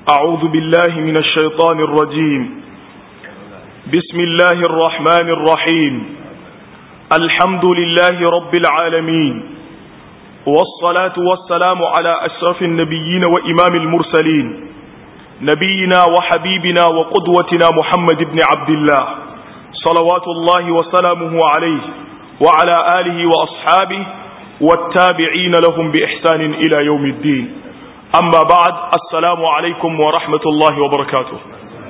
أعوذ بالله من الشيطان الرجيم بسم الله الرحمن الرحيم الحمد لله رب العالمين والصلاة والسلام على أشرف النبيين وإمام المرسلين نبينا وحبيبنا وقدوتنا محمد بن عبد الله صلوات الله وسلامه عليه وعلى آله وأصحابه والتابعين لهم بإحسان إلى يوم الدين أما بعد السلام عليكم ورحمة الله وبركاته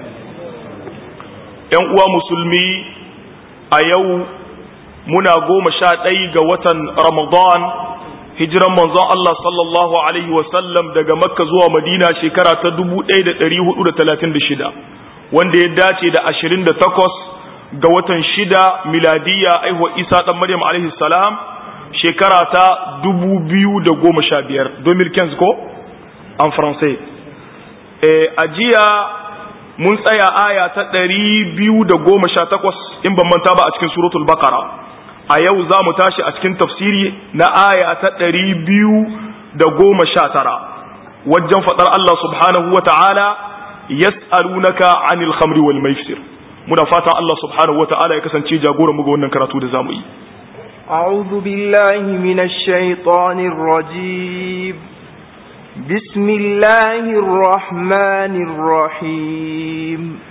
uwa musulmi a yau muna goma sha ɗai ga watan ramadan hijiran manzon Allah sallallahu Alaihi wasallam daga makka zuwa madina shekara ta 1436 wanda ya dace da 28 ga watan shida miladiya aihuwa isa ɗan maryam alaihi salam shekara ta 2015 2015 ko en français a jiya mun tsaya aya ta 218 in ban manta ba a cikin suratul baqara a yau za mu tashi a cikin tafsiri na aya ta 219 wajen faɗar Allah subhanahu wa ta'ala yas'alunaka 'anil khamri wal maisir muna fatan Allah subhanahu wa ta'ala ya kasance jagoran mu ga wannan karatu da zamu yi أعوذ بالله من الشيطان الرجيم بسم الله الرحمن الرحيم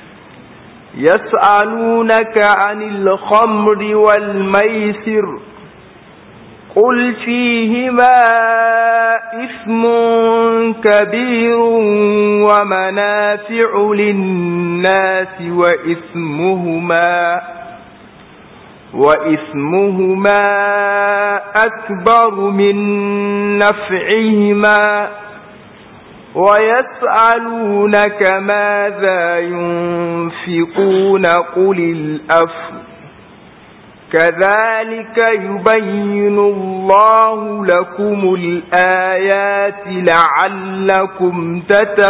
يسألونك عن الخمر والميسر قل فيهما إثم كبير ومنافع للناس وإثمهما وإثمهما أكبر من نفعهما ويسألونك ماذا ينفقون قل الأفر كذلك يبين الله لكم الآيات لعلكم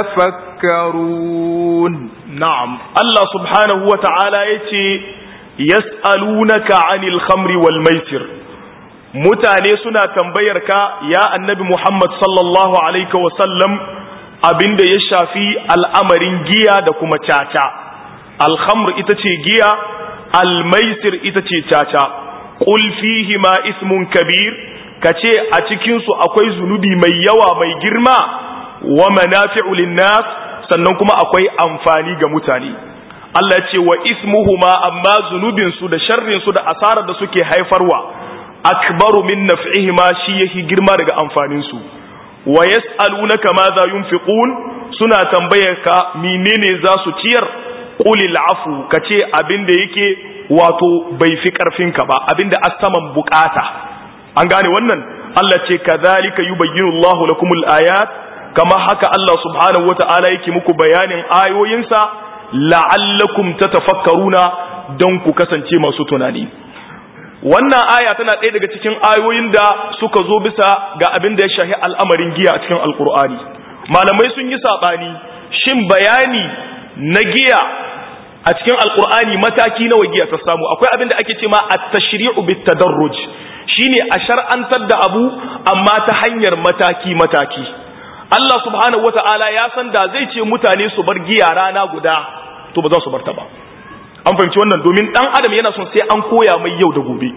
تتفكرون نعم الله سبحانه وتعالى يتي يسألونك عن الخمر والميسر mutane suna tambayar ka ya annabi Muhammad sallallahu alaihi wasallam abinda ya shafi al'amarin giya da kuma caca alhamr ita ce giya almaisir ita ce caca qul fihi ma ismun kabir kace a cikin su akwai zunubi mai yawa mai girma wa manafi'u linnas sannan kuma akwai amfani ga mutane Allah ya ce wa ismuhuma amma zunubin su da sharrin su da asarar da suke haifarwa akbaru min naf'ihima shi yake girma daga amfanin su wa yas'alunaka ma za yunfiqun suna tambayar ka menene za su ciyar qulil afu kace abinda yake wato bai fi karfin ka ba abinda asaman bukata an gane wannan Allah ce kadhalika yubayyinu Allahu lakumul ayat kama haka Allah subhanahu wata'ala yake muku bayanin ayoyinsa la'allakum tatafakkaruna don ku kasance masu tunani wannan aya tana ɗaya daga cikin ayoyin da suka zo bisa ga abin da ya shahi al'amarin giya a cikin alkur'ani malamai sun yi saɓani shin bayani na giya a cikin alkur'ani mataki nawa giya ta samu akwai abin da ake ce ma at-tashri'u bit tadarruj shine a shar'antar da abu amma ta hanyar mataki mataki Allah subhanahu wata'ala ya san da zai ce mutane su bar giya rana guda to ba za su bar ta ba an fahimci wannan domin dan adam yana son sai an koya mai yau da gobe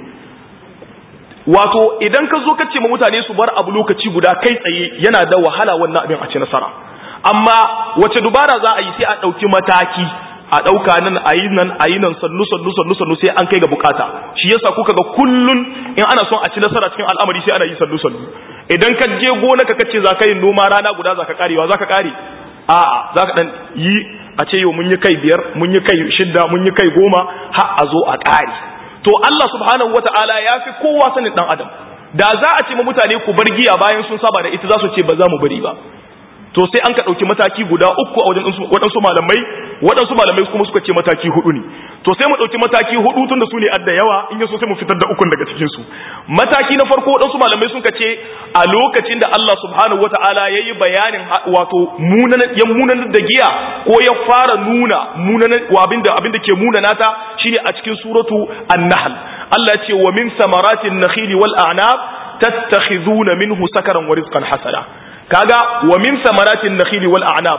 wato idan ka zo ka ce ma mutane su bar abu lokaci guda kai tsaye yana da wahala wannan abin a ci nasara amma wace dubara za a yi sai a ɗauki mataki a ɗauka nan a yi nan a yi nan sannu sannu sannu sannu sai an kai ga bukata shi yasa kuka ga kullun in ana son a ci nasara cikin al'amari sai ana yi sannu sannu idan ka je gona ka kace za ka yi noma rana guda za ka karewa za ka kare a'a za ka dan yi a ce yau mun yi kai biyar mun yi kai shidda mun yi kai goma har a zo a ƙari to Allah subhanahu wata'ala ya fi kowa sanin dan adam da za a ce ma mutane ku bar giya bayan sun saba da ita za su ce ba za mu bari ba to sai an ka ɗauki mataki guda uku a wajen waɗansu malamai waɗansu malamai kuma suka ce mataki hudu ne to sai mu ɗauki mataki hudu tun da su ne adda yawa in yaso sai mu fitar da ukun daga cikin su mataki na farko waɗansu malamai suka ce a lokacin da Allah subhanahu wataala ya yi bayanin wato ya munanar da giya ko ya fara nuna munanar abinda abinda ke munana ta shine a cikin suratu an-nahl Allah ya ce wa min samaratin nakhili wal a'nab tattakhizuna minhu sakaran wa rizqan hasana kaga wa min samaratin nakhili wal a'nab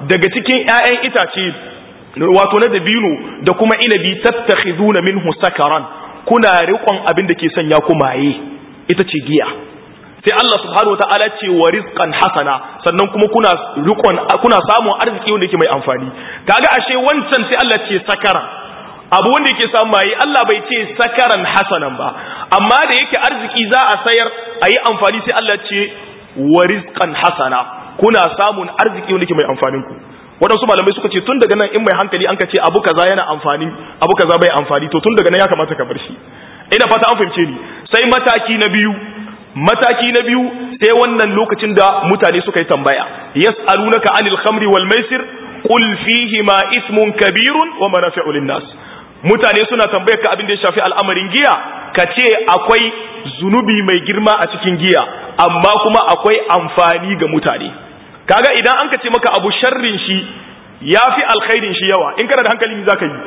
daga cikin ƴaƴan itace wato na dabino da kuma inabi tattakhiduna minhu sakaran kuna riƙon abin da ke sanya ku maye ita ce giya sai Allah subhanahu wataala ce wa rizqan hasana sannan kuma kuna riƙon kuna samun arziki wanda yake mai amfani kaga ashe wancan sai Allah ce sakaran abu wanda yake samu maye Allah bai ce sakaran hasanan ba amma da yake arziki za a sayar a yi amfani sai Allah ce wa rizqan hasana kuna samun arziki wanda yake mai amfanin ku waɗansu malamai suka ce tun daga nan in mai hankali an ka ce abu kaza yana amfani abu kaza bai amfani to tun daga nan ya kamata ka bar shi ina fata an fahimce ni sai mataki na biyu mataki na biyu sai wannan lokacin da mutane suka yi tambaya yas'alunaka anil khamri wal maisir qul fihi ma ismun kabirun wa manafi'u lin-nas mutane suna tambayar ka abin da ya shafi al'amarin giya ka ce akwai zunubi mai girma a cikin giya amma kuma akwai amfani ga mutane kaga idan an ka ce maka abu sharrin shi ya fi alkhairin shi yawa in kana da hankali za ka yi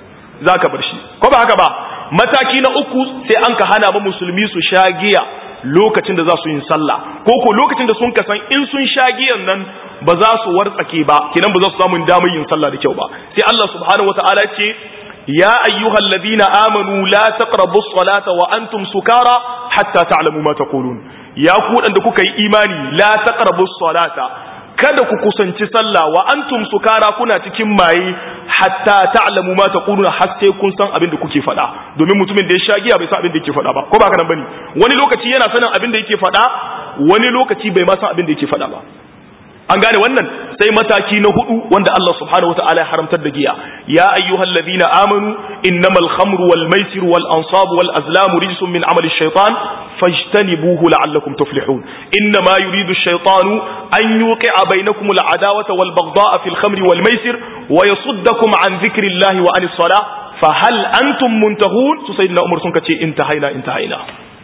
za ka bar shi ko ba haka ba mataki na uku sai an ka hana ma musulmi su sha giya lokacin da za su yin sallah ko ko lokacin da sun kasan in sun sha giyan nan ba za su wartsake ba kenan ba za su samu damar yin sallah da kyau ba sai Allah subhanahu wataala ce ya ayyuhal ladina amanu la taqrabu as-salata wa antum sukara hatta ta'lamu ma taqulun ya ku da kuka yi imani la taqrabu as-salata kada ku kusanci sallah wa antum sukara kuna cikin maye hatta ta'lamu ma taquluna har sai kun san abin da kuke faɗa domin mutumin da ya sha giya bai san abin da yake faɗa ba ko ba haka nan bane wani lokaci yana sanin abin da yake faɗa wani lokaci bai ma san abin da yake faɗa ba an gane wannan sai mataki na hudu wanda Allah subhanahu wataala ya haramtar da giya ya ayyuhal ladina amanu innamal khamru wal maisir wal ansab wal azlam rijsun min amali shaytan fajtanibuhu la'allakum tuflihun innama yuridu ash-shaytanu an yuqi'a bainakum al adawata wal baghdha'a fil khamri wal maisir wa yasuddakum an dhikrillahi wa anis salah fa hal antum muntahun su sayyidina umar sun kace intahaina intahaina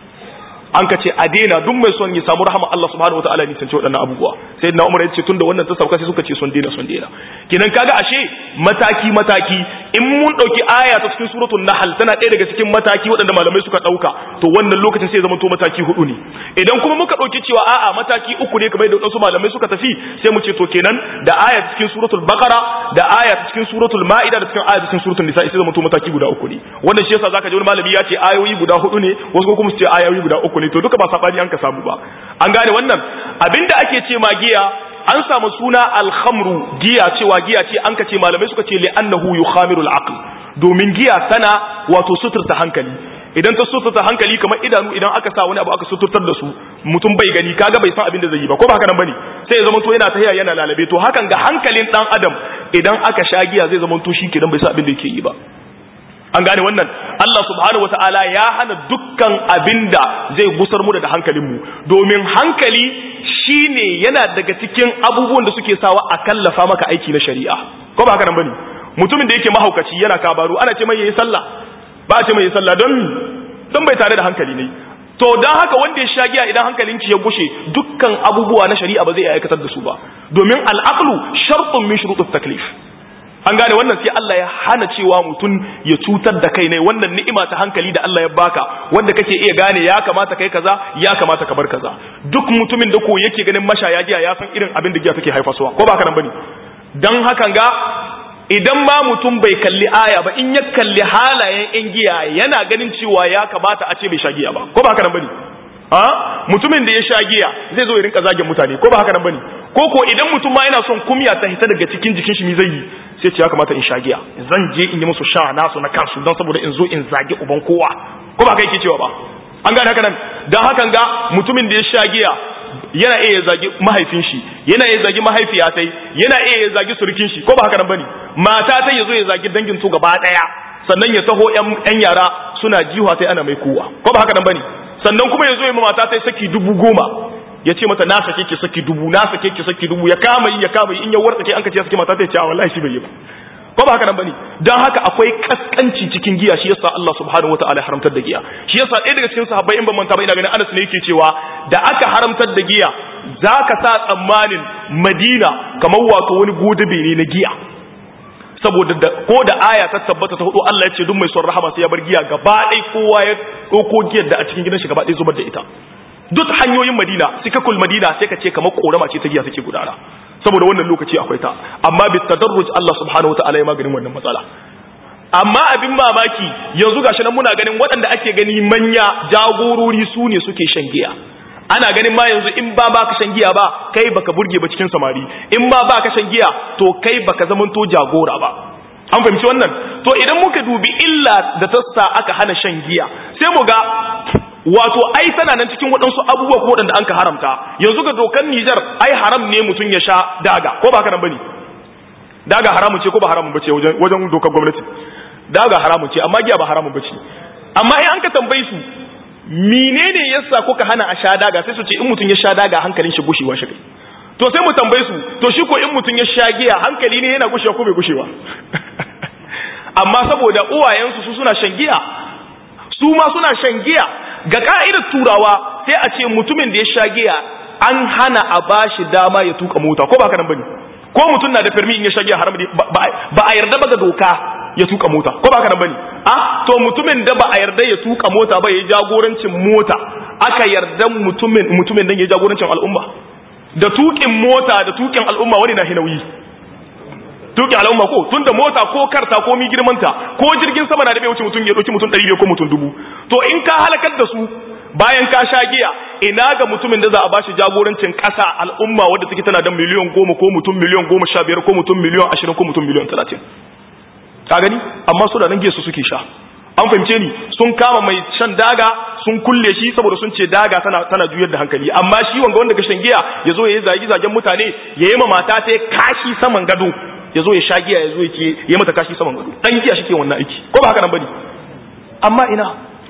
an ka ce a daina duk mai son ya samu rahama Allah subhanahu wataala ne tantance waɗannan abubuwa sai na Umar ya ce tunda wannan ta sauka sai suka ce sun daina sun daina kinan kaga ashe mataki mataki in mun dauki aya ta cikin suratul nahl tana ɗaya daga cikin mataki waɗanda malamai suka dauka to wannan lokacin sai ya zama to mataki hudu ne idan kuma muka dauki cewa a'a mataki uku ne kamar da wasu malamai suka tafi sai mu ce to kenan da aya cikin suratul baqara da aya cikin suratul maida da cikin aya cikin suratul nisa sai zama to mataki guda uku ne wannan shi yasa zaka ji wani malami ya ce ayoyi guda hudu ne wasu kuma su ce ayoyi guda uku ne to duka ba sabani an ka samu ba an gane wannan abinda ake ce magiya an samu suna alhamru giya cewa giya ce an ka ce malamai suka ce li'annahu yukhamiru al-aql domin giya tana wato suturta hankali idan ta suturta hankali kamar idanu idan aka sa wani abu aka suturtar da su mutum bai gani kaga bai san abin da zai yi ba ko ba haka nan bane sai ya zama to yana tahiya yana lalabe to hakan ga hankalin dan adam idan aka sha giya zai zama to shi kenan bai san abin da yake yi ba an gane wannan Allah subhanahu wataala ya hana dukkan abinda zai gusar mu da hankalinmu domin hankali shine yana daga cikin abubuwan da suke sawa a kallafa maka aiki na shari'a ko ba haka nan bane mutumin da yake mahaukaci yana kabaru ana ce mai yayi sallah ba a ce mai yayi sallah don don bai tare da hankali ne to dan haka wanda ya sha giya idan hankalinki ya gushe dukkan abubuwa na shari'a ba zai iya aikatar da su ba domin al-aqlu shartun min shurutut taklif an gane wannan sai Allah ya hana cewa mutum ya cutar da kai ne wannan ni'ima ta hankali da Allah ya baka wanda kake iya gane ya kamata kai kaza ya kamata ka bar kaza duk mutumin da ko yake ganin mashaya giya ya san irin abin da giya take haifarwa ko ba haka nan bane dan hakan ga idan ma mutum bai kalli aya ba in ya kalli halayen yan giya yana ganin cewa ya kamata a ce bai sha giya ba ko ba haka nan bane a mutumin da ya sha giya zai zo ya rinka zagin mutane ko ba haka nan bane ko ko idan mutum ma yana son kumya ta hita daga cikin jikin shi mi zai yi sai ce ya kamata in sha giya zan je in yi musu sha nasu na kansu don saboda in zo in zagi uban kowa ko ba kai yake cewa ba an gane haka nan dan hakan ga mutumin da ya sha giya yana iya zagi mahaifin shi yana iya zagi mahaifiya sai yana iya zagi surukin shi ko ba haka nan bane mata sai ya zo ya zagi dangin su gaba daya sannan ya taho yan yara suna jiwa sai ana mai kowa ko ba haka nan bane sannan kuma ya zo ya mata sai saki dubu goma ya ce mata na sake ki saki dubu na sake ki saki dubu ya kama yi ya kama yi in ya wartsake an ka ce ya saki mata ta ce a wallahi shi bai yi ba ko ba haka nan bane dan haka akwai kaskanci cikin giya shi yasa Allah subhanahu wataala haramtar da giya shi yasa ɗaya daga cikin sahabbai in ban manta ba ina ganin Anas ne yake cewa da aka haramtar da giya zaka sa tsammanin Madina kamar wato wani godabe ne na giya saboda ko da aya ta tabbata ta hudu Allah ya ce duk mai son rahama sai ya bar giya gaba ɗaya kowa ya ɗauko giyar da a cikin gidan shi gaba ɗaya zubar da ita duk hanyoyin madina sikakul madina sai ka ce kamar korama ce ta giya take gudana saboda wannan lokaci akwai ta amma bi tadarruj Allah subhanahu wataala ya maganin wannan matsala amma abin mamaki yanzu gashi nan muna ganin waɗanda ake gani manya jagorori su ne suke shan giya ana ganin ma yanzu in ba baka shan giya ba kai baka burge ba cikin samari in ma baka shan giya to kai baka zamanto jagora ba an fahimci wannan to idan muka dubi illa da ta sa aka hana shan giya sai mu ga wato ai tana nan cikin waɗansu abubuwa ko waɗanda an ka haramta yanzu ga dokar Nijar ai haram ne mutum ya sha daga ko ba haka nan bane daga haramun ce ko ba haramun bace wajen wajen dokar gwamnati daga haramun ce amma giya ba haramun bace amma in an ka tambaye su menene yasa kuka hana a sha daga sai su ce in mutum ya sha daga hankalin shi gushewa shi kai to sai mu tambaye su to shi ko in mutum ya sha giya hankali ne yana gushewa ko bai gushewa amma saboda uwayensu su suna shan giya su ma suna shan giya ga ka'idar turawa sai a ce mutumin da ya sha giya an hana a bashi dama ya tuka mota ko ba haka nan bane ko mutum na da firmi in ya sha giya haram ba a yarda ba ga doka ya tuka mota ko ba haka nan bane a to mutumin da ba a yarda ya tuka mota ba ya jagorancin mota aka yarda mutumin mutumin nan ya jagorancin al'umma da tukin mota da tukin al'umma wani na hinawi tukin al'umma ko tun da mota ko karta ko mi girmanta ko jirgin sama na da bai wuce mutum ya dauki mutum 500 ko mutum dubu to in ka halakar da su bayan ka sha giya ina ga mutumin da za a bashi jagorancin kasa al'umma wadda take tana da miliyan goma ko mutum miliyan goma sha biyar ko mutum miliyan ashirin ko mutum miliyan talatin ka gani amma su da nan su suke sha an fahimce ni sun kama mai shan daga sun kulle shi saboda sun ce daga tana tana juyar da hankali amma shi wanga wanda ka shan giya ya zo ya yi zagi zagen mutane ya yi ma mata ta kashi saman gado ya zo ya sha giya ya zo ya yi mata kashi saman gado dan giya shi ke wannan aiki ko ba haka nan bane amma ina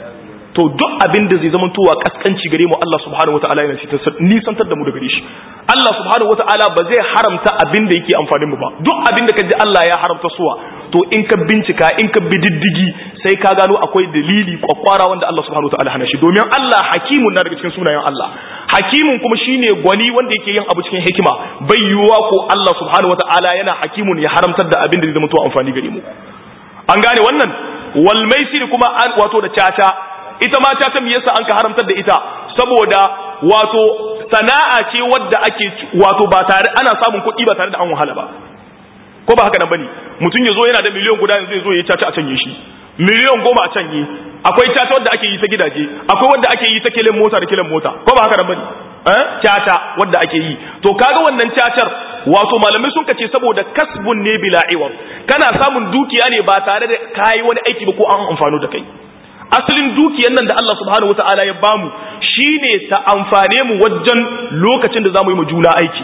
to duk abin da zai zama towa kaskanci gare mu Allah subhanahu wataala yana nisantar da mu daga shi Allah subhanahu wataala ba zai haramta abin da yake amfanin mu ba duk abin da kaji Allah ya haramta suwa to in ka bincika in ka bi diddigi sai ka gano akwai dalili kwakwara wanda Allah subhanahu wataala hana shi domin Allah hakimun na daga cikin sunayen Allah hakimun kuma shine gwani wanda yake yin abu cikin hikima bai yiwuwa ko Allah subhanahu wataala yana hakimun ya haramtar da abin da zai zama towa amfani gare mu an gane wannan wal maisir kuma an wato da caca ita ma ta ta yasa an ka haramtar da ita saboda wato sana'a ce wadda ake wato ba tare ana samun kuɗi ba tare da an wahala ba ko ba haka nan bane mutum ya zo yana da miliyan guda yanzu ya zo ya caca a canye shi miliyan goma a canye akwai caca wadda ake yi ta gidaje akwai wadda ake yi ta kilin mota da kilin mota ko ba haka nan bane eh caca wadda ake yi to kaga wannan cacar wato malamai sun kace saboda kasbun ne bila iwar kana samun dukiya ne ba tare da kayi wani aiki ba ko an amfano da kai asalin dukiyar nan da Allah subhanahu wata'ala ya bamu shine ta amfane mu wajen lokacin da zamu yi mu juna aiki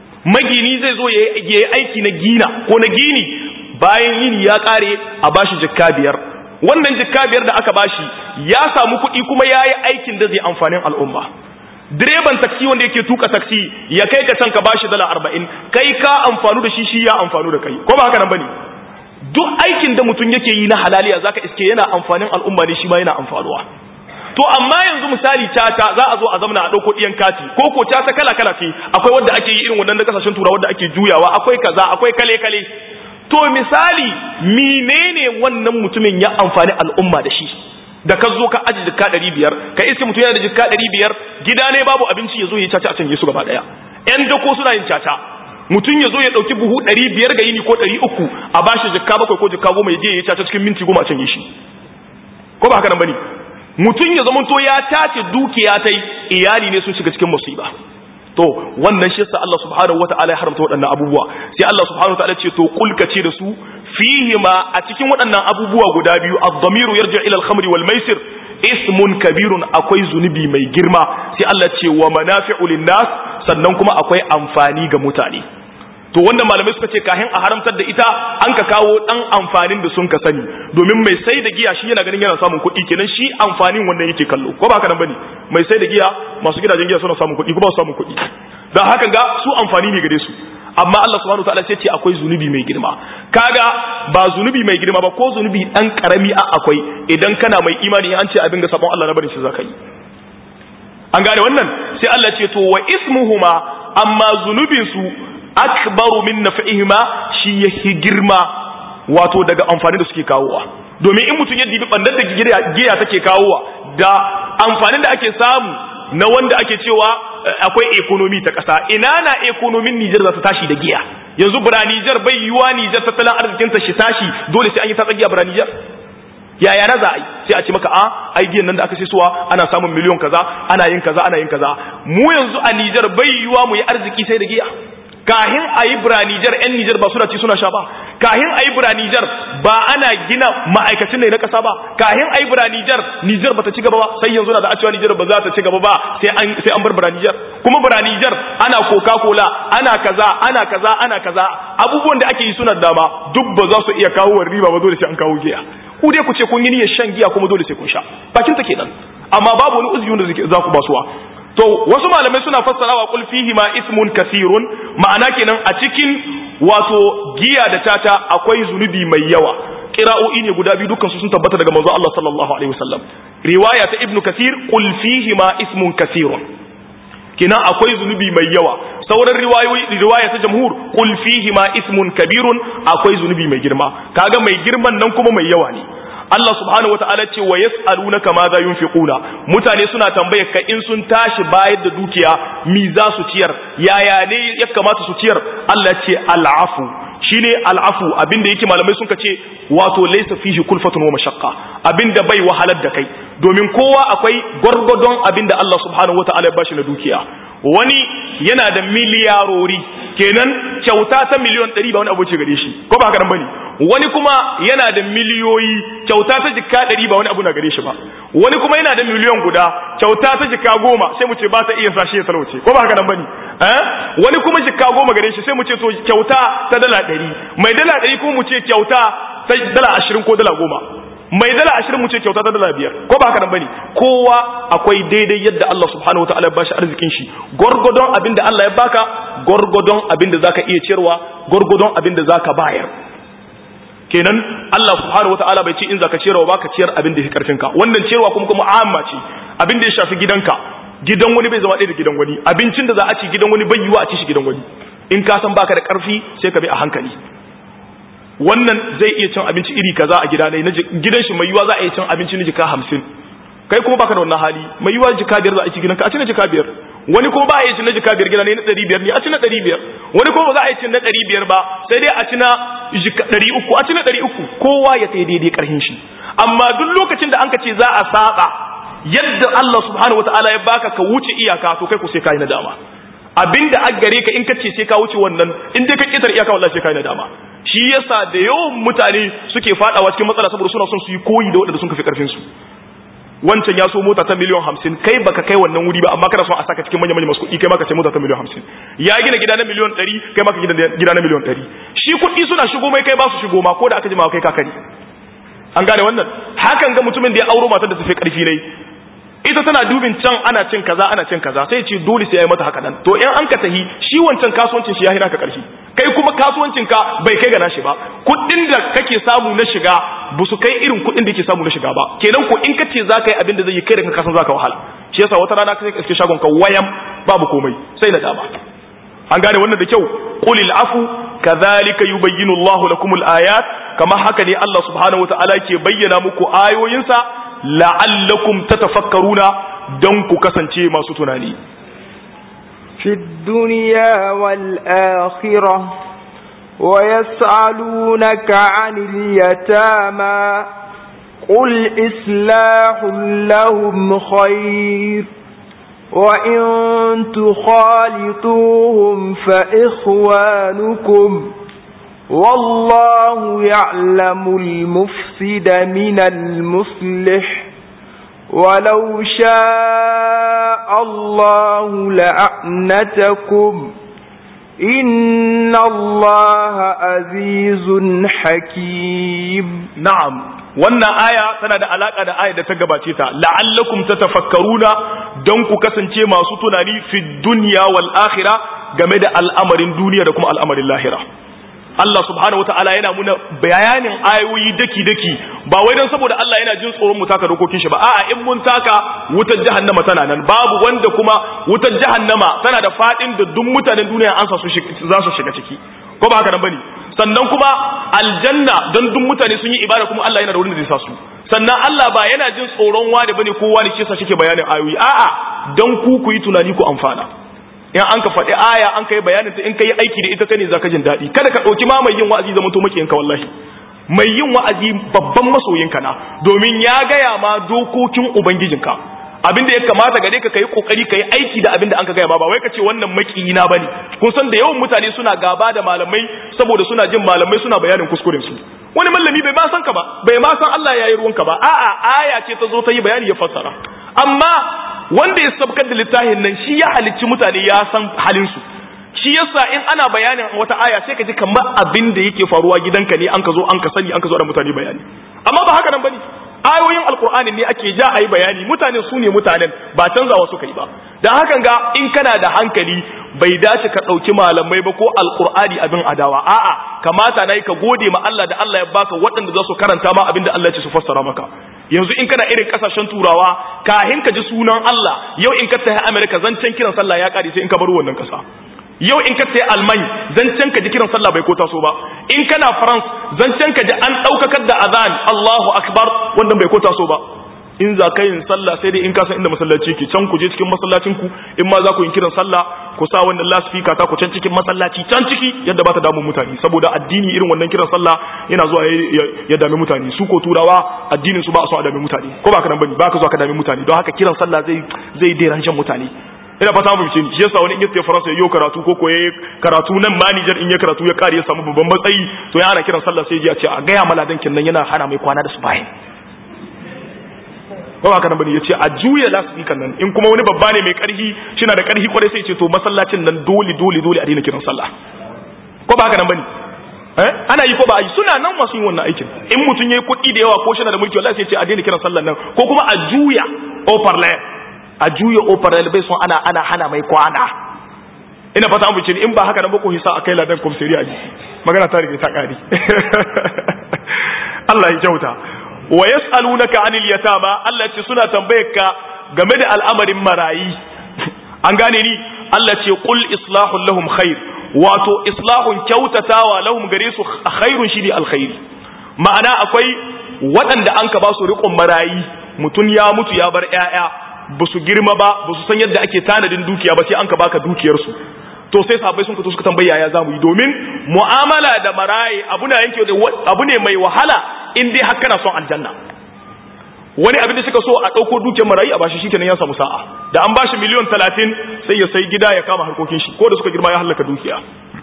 magini zai zo ya yi aiki na gina ko na gini bayan yini ya kare a bashi jikka biyar wannan jikka biyar da aka bashi ya samu kuɗi kuma ya yi aikin da zai amfanin al'umma direban taksi wanda yake tuka taksi ya kai ka can ka bashi dala arba'in kai ka amfanu da shi shi ya amfanu da kai ko ba haka nan bane duk aikin da mutum yake yi na halaliya zaka iske yana amfanin al'umma ne shi ma yana amfanuwa to amma yanzu misali tata za a zo a zamana a dauko diyan kati ko ko tata kala kala ce akwai wanda ake yi irin wannan da kasashen turawa wanda ake juyawa akwai kaza akwai kale kale to misali menene wannan mutumin ya amfani al'umma da shi da ka zo ka aji jikka ɗari biyar ka iske mutum yana da jikka ɗari biyar gida ne babu abinci ya zo ya caca a canje su gaba ɗaya ƴan dako suna yin caca mutum ya zo ya ɗauki buhu ɗari biyar ga yini ko ɗari uku a bashi jikka bakwai ko jikka goma ya je ya caca cikin minti goma a canje shi ko ba haka nan bane mutum ya zama to ya tace dukiya ta iyali ne sun shiga cikin musiba to wannan shi yasa Allah subhanahu wataala ya haramta waɗannan abubuwa sai Allah subhanahu wataala ce to kulka ce da su fihima a cikin waɗannan abubuwa guda biyu ad-damiru yarji ila al-khamri wal maisir ismun kabirun akwai zunubi mai girma sai Allah ce wa manafi'u lin-nas sannan kuma akwai amfani ga mutane to wanda malamai suka ce kahin a haramtar da ita an ka kawo dan amfanin da sun ka sani domin mai sai da giya shi yana ganin yana samun kuɗi kenan shi amfanin wannan yake kallo ko ba haka nan bane mai sai da giya masu gidajen giya suna samun kuɗi ko ba su samun kuɗi dan haka ga su amfani ne gare su amma Allah subhanahu wataala sai ce akwai zunubi mai girma kaga ba zunubi mai girma ba ko zunubi dan karami a akwai idan kana mai imani an ce abin ga sabon Allah na barin shi zaka yi an gane wannan sai Allah ce to wa ismuhuma amma zunubin su akbaru min naf'ihima shi yake girma wato daga amfani da suke kawowa domin in mutum ya dibi bandar da giya take kawowa da amfanin da ake samu na wanda ake cewa akwai economy ta ƙasa ina na economin Nijar za ta tashi da giya yanzu bura Nijar bai yiwa Nijar tattalin arzikin ta shi tashi dole sai an yi ta tsagiya bura Nijar yaya na za a yi sai a ce maka a ai giyan nan da aka sai suwa ana samun miliyon kaza ana yin kaza ana yin kaza mu yanzu a Nijar bai yiwa mu yi arziki sai da giya kahin a yi bura Nijar 'yan Nijar ba suna ci suna sha ba kahin a yi bura Nijar ba ana gina ma'aikacin ne na ƙasa ba kahin a yi bura Nijar Nijar ba ta ci gaba ba sai yanzu na da a cewa Nijar ba za ta ci gaba ba sai an sai an bar bura Nijar kuma bura Nijar ana coca cola ana kaza ana kaza ana kaza abubuwan da ake yi suna dama duk ba za su iya kawo riba ba dole sai an kawo giya ku dai ku ce kun yi niyyar shan giya kuma dole sai kun sha bakin ta kenan amma babu wani uzuri wanda za ku basuwa to wasu malamai suna fassarawa qul fihi ma ismun kasirun ma'ana kenan a cikin wato giya da tata akwai zunubi mai yawa qira'o'i ne guda biyu dukkan su sun tabbata daga manzo Allah sallallahu alaihi wasallam riwaya ta ibnu kasir qul fihi ma ismun kasirun kenan akwai zunubi mai yawa sauran riwayoyi riwaya ta jamhur qul fihi ma ismun kabirun akwai zunubi mai girma kaga mai girman nan kuma mai yawa ne Allah subhanahu wataala ce wa yas'alunaka ma za yunfiquna mutane suna tambayar ka in sun tashi bayar da dukiya mi za su ciyar yaya ne ya kamata su ciyar Allah ce al'afu shine al'afu abinda yake malamai sun ce wato laysa fihi kulfatun wa mashaqqa abinda bai wahalar da kai domin kowa akwai gwargwadon abinda Allah subhanahu wataala ya bashi na dukiya wani yana da miliyarori kenan kyauta ta miliyon 100 ba wani abu ce gare shi ko ba haka nan bane wani kuma yana da miliyoyi kyauta ta jikka ɗari ba wani abu na gare shi ba wani kuma yana da miliyon guda kyauta ta jikka goma sai mu ce ba ta iya sashi ya talauce ko ba haka nan bane eh wani kuma jikka goma gare shi sai mu ce to kyauta ta dala ɗari mai dala ɗari kuma mu ce kyauta ta dala ashirin ko dala goma mai dala ashirin mu ce kyauta ta dala biyar ko ba haka nan bane kowa akwai daidai yadda Allah subhanahu wataala ya bashi arzikin shi gwargwadon abin da Allah ya baka gwargwadon abin da zaka iya ciyarwa gwargwadon abin da zaka bayar kenan Allah subhanahu wataala bai ce in zaka ciyarwa ba ka ciyar abin da yake karfin ka wannan ciyarwa kuma kuma amma ce abin da ya shafi gidanka gidan wani bai zama ɗaya da gidan wani abincin da za a ci gidan wani bai yiwa a ci shi gidan wani in ka san baka da karfi sai ka bi a hankali wannan zai iya cin abinci iri kaza a gida ne gidan shi mai yiwa za a iya cin abinci na jika hamsin kai kuma baka da wannan hali mai yiwa jika biyar za a ci gidanka a ci na jika biyar wani kuma ba a yi cin na jika biyar gida ne na ɗari biyar ne a ci na ɗari biyar wani kuma ba za a yi cin na ɗari biyar ba sai dai a ci na ɗari uku a ci na ɗari uku kowa ya sai daidai ƙarfin shi amma duk lokacin da an ka ce za a saba yadda Allah subhanahu wataala ya baka ka wuce iyaka to kai ku sai kai nadama abinda a gare ka in ka ce sai ka wuce wannan in dai ka ƙetar iyaka wallahi sai kai nadama shi yasa da yawan mutane suke fadawa cikin matsala saboda suna son su yi koyi da waɗanda sun kafi ƙarfin su wancan ya so mota ta miliyan hamsin kai baka kai wannan wuri ba amma kana son a saka cikin manya manya masu kuɗi kai maka ce mota ta miliyan hamsin ya gina gida na miliyan ɗari kai maka gida na miliyan ɗari shi kuɗi suna shigo mai kai ba su shigo ma ko da aka jima kai kakari an gane wannan hakan ga mutumin da ya auro matar da tafi ƙarfi ne ita tana dubin can ana cin kaza ana cin kaza sai ce dole sai ya yi mata haka nan to in an ka tahi shi wancan kasuwancin shi ya hina ka ƙarfi kai kuma kasuwancin ka bai kai ga nashi ba kuɗin da kake samu na shiga ba su kai irin kuɗin da yake samu na shiga ba kenan ko in kace za ka yi abin da zai yi kai da kanka san za ka wahala shi yasa wata rana kai iske shagon ka wayam babu komai sai na dama an gane wannan da kyau qulil afu kadhalika yubayyinu Allahu lakumul ayat kama haka ne Allah subhanahu wataala yake bayyana muku ayoyinsa la'allakum tatafakkaruna don ku kasance masu tunani في الدنيا والآخرة ويسألونك عن اليتامى قل إصلاح لهم خير وإن تخالطوهم فإخوانكم والله يعلم المفسد من المصلح ولو شاء الله لأعنتكم إن الله عزيز حكيم نعم wannan aya tana da alaka da aya da ta gabace ta la'allakum tatafakkaruna don ku kasance masu tunani fi dunya wal akhirah game da al'amarin duniya da kuma al'amarin lahira Allah subhanahu wataala yana muna bayanin ayoyi daki daki ba wai don saboda Allah yana jin tsoron mu taka dokokin shi ba a'a in mun taka wutar jahannama tana nan babu wanda kuma wutar jahannama tana da fadin da duk mutanen duniya an sa su za su shiga ciki ko ba haka nan bane sannan kuma aljanna don duk mutane sun yi ibada kuma Allah yana da wurin da zai sa su sannan Allah ba yana jin tsoron wani bane ko wani kisa shike bayanin ayoyi a'a don ku ku yi tunani ku amfana in an ka faɗi aya an kai bayanin ta in ka yi aiki da ita kai ne zaka jin daɗi kada ka ɗauki ma mai yin wa'azi zama to makiyanka wallahi mai yin wa'azi babban masoyinka na domin ya gaya ma dokokin ubangijinka abin da ya kamata gare ka kai kokari kai aiki da abin da an ka gaya ma ba wai ka ce wannan makiyina bane kun san da yawan mutane suna gaba da malamai saboda suna jin malamai suna bayanin kuskuren su wani mallami bai ma san ka ba bai ma san Allah yayi ruwanka ba a'a aya ce ta zo ta yi bayani ya fassara amma wanda ya sabkar da littafin nan shi ya halicci mutane ya san halin su shi yasa in ana bayanin wata aya sai ka ji kamar abin da yake faruwa gidanka ne an ka zo an ka sani an ka zo da mutane bayani amma ba haka nan bane ayoyin alkur'ani ne ake ja a yi bayani mutane su ne mutanen ba canzawa suka yi ba don hakan ga in kana da hankali bai dace ka ɗauki malamai ba ko alkur'ani abin adawa a'a kamata na yi ka gode ma Allah da Allah ya baka waɗanda za su karanta ma abin da Allah ya ce su fassara maka yanzu in kana irin kasashen turawa kahin ka ji sunan Allah yau in ka tafi America zancen kiran sallah ya kare sai in ka bar wannan kasa yau in ka sai alman zancen ka ji kiran sallah bai ko taso ba in kana france zancen ka ji an ɗaukakar da azan allahu akbar wannan bai ko taso ba in za ka yin sallah sai dai in ka san inda masallaci ke can ku je cikin masallacin ku in ma za ku yi kiran sallah ku sa wannan lasfika ta ku can cikin masallaci can ciki yadda ba ta damun mutane saboda addini irin wannan kiran sallah yana zuwa ya dami mutane su ko turawa addinin su ba a so a dami mutane ko ba ka nan bane ba ka zo ka dami mutane don haka kiran sallah zai zai derancin mutane ina fata mu bice ni shi yasa wani in yace faransa yayi karatu ko ko yayi karatu nan manager in ya karatu ya kare ya samu babban matsayi to ya ana kiran sallah sai ya ce a ga ya maladan kin nan yana hana mai kwana da su bayin ko ba kana bane yace a juya lasfikan nan in kuma wani babba ne mai karhi shina da karhi kwarai sai ya ce to masallacin nan dole dole dole a daina kiran sallah ko ba haka nan bane eh ana yi ko ba a yi suna nan masu yin wannan aikin in mutun yayi kuɗi da yawa ko shina da mulki wallahi sai ya ce a daina kiran sallah nan ko kuma a juya overlap a juya ofaral bai son ana ana hana mai kwana ina fata mu ce in ba haka nan ba ko hisa akai ladan komseri a jiki magana ta rige ta kare Allah ya kyauta wa yasalunaka anil yatama Allah ce suna tambayar ka game da al'amarin marayi an gane ni Allah ce qul islahul lahum khair wato islahun kyautatawa lahum gare su khairun shi ne alkhairi ma'ana akwai waɗanda an ka ba su riƙon marayi mutum ya mutu ya bar 'ya'ya ba su girma ba ba su san yadda ake tanadin dukiya ba sai an ka baka dukiyarsu to sai sahabbai sun fito suka tambaya ya zamu yi domin mu'amala da maraye abu na yanke abu ne mai wahala in dai har kana son aljanna wani abin da suka so a ɗauko dukiyar marayi a bashi shikenan ya samu sa'a da an bashi miliyon talatin sai ya sai gida ya kama harkokin shi ko da suka girma ya hallaka dukiya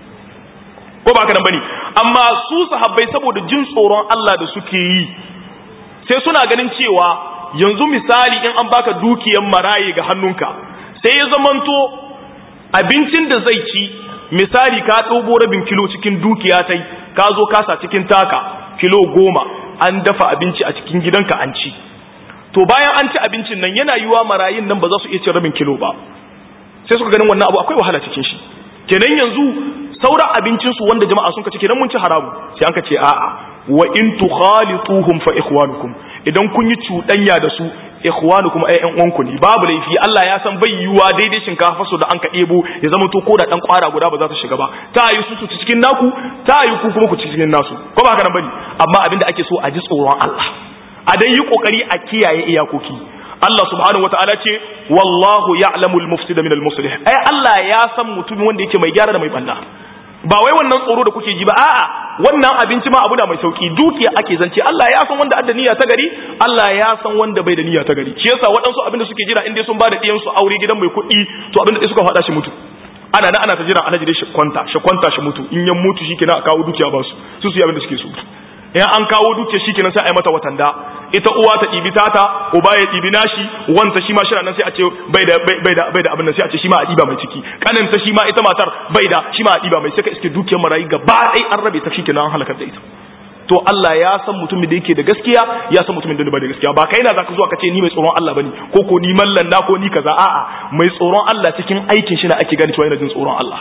ko ba haka nan bane amma su sahabbai saboda jin tsoron Allah da suke yi sai suna ganin cewa yanzu misali in an baka dukiyar maraye ga hannunka sai ya zamanto abincin da zai ci misali ka ɗobo rabin kilo cikin dukiya tai ka zo kasa cikin taka kilo goma an dafa abinci a cikin gidanka an ci to bayan an ci abincin nan yana yiwa marayin nan ba za su iya cin rabin kilo ba sai suka ganin wannan abu akwai wahala cikin shi kenan yanzu sauran abincinsu wanda jama'a sun kace kenan mun ci haramu sai an ka ce a'a wa in tukhalituhum fa ikhwanukum idan kun yi cuɗanya da su ikhwanukum ay ƴan uwanku ne babu laifi Allah ya san bai yiwa daidai shinkafa su da an ka ɗebo ya zama to ko da dan kwara guda ba za ta shiga ba ta yi su ci cikin naku ta yi ku kuma ku ci cikin nasu ko ba haka nan bane amma abinda ake so a ji tsoron Allah a dai yi kokari a kiyaye iyakoki Allah subhanahu wataala ce wallahu ya'lamu al-mufsida min al-muslih ai Allah ya san mutumin wanda yake mai gyara da mai banda ba wai wannan tsoro da kuke ji ba a'a wannan abinci ma abu da mai sauki dukiya ake zance Allah ya san wanda adda niyya ta gari Allah ya san wanda bai da niyya ta gari shi yasa waɗansu abin da suke jira in dai sun ba da ɗiyan su aure gidan mai kuɗi to abin da suka faɗa shi mutu ana na ana ta jira alhaji dai shi kwanta shi kwanta shi mutu in yan mutu shi kenan a kawo dukiya ba su su su yi abin da suke so in an kawo dukiya shi kenan sai a yi mata watanda ita uwa ta ɗibi tata uba ya ɗibi nashi wanta shi ma shi nan sai a ce bai da bai da bai da abin nan sai a ce shi ma a ɗiba mai ciki kanin ta shi ma ita matar bai da shi ma a ɗiba mai sai ka iske dukiyar marayi gaba ɗaya an rabe ta shi kenan an halakar da ita to Allah ya san mutumin da yake da gaskiya ya san mutumin da ba da gaskiya ba kai na zaka zuwa ka ce ni mai tsoron Allah bane ko ko ni mallan na ko ni kaza a'a mai tsoron Allah cikin aikin shi na ake gane cewa yana jin tsoron Allah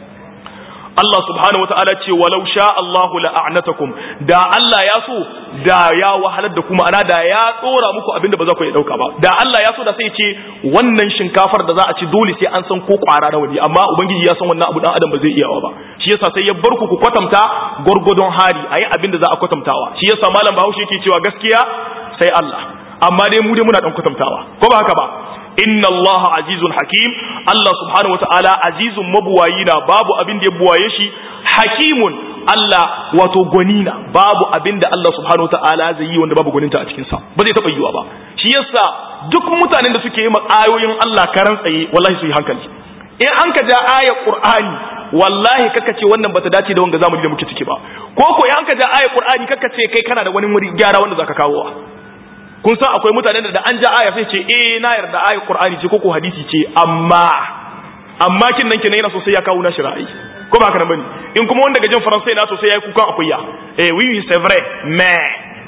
Allah subhanahu wa ta'ala ce walau sha Allahu la'anatakum da Allah ya so da ya wahalar da kuma ana da ya tsora muku abinda ba za ku iya dauka ba da Allah ya so da sai ce wannan shinkafar da za a ci dole sai an san ko kwara na wani amma ubangiji ya san wannan abu dan adam ba zai iya ba shi yasa sai ya bar ku ku kwatanta gurgudun hari ayi abinda za a kwatantawa shi yasa malam Bahaushe yake cewa gaskiya sai Allah amma dai mu dai muna dan kwatantawa ko ba haka ba inna Allah azizun hakim Allah subhanahu wataala azizun mabuwayina babu abin da ya buwaye shi hakimun Allah wato gwanina babu abin da Allah subhanahu wataala zai yi wanda babu gwaninta a cikin sa ba zai taba yiwa ba shi yasa duk mutanen da suke yi ayoyin Allah karan tsaye wallahi su yi hankali in an ka ja ayar Qur'ani wallahi kaka ce wannan bata dace da wanga zamani da muke ciki ba ko ko in an ka ja ayar Qur'ani kaka ce kai kana da wani wuri gyara wanda zaka kawo kun san akwai mutanen da an ja aya sai ce eh na yarda ayar Qur'ani ce ko ko hadisi ce amma amma kin nan kenan yana so sai ya kawo nashi ra'ayi ko ba haka nan bane in kuma wanda gajin faransai na so sai ya yi kukan akuya eh oui oui c'est vrai mais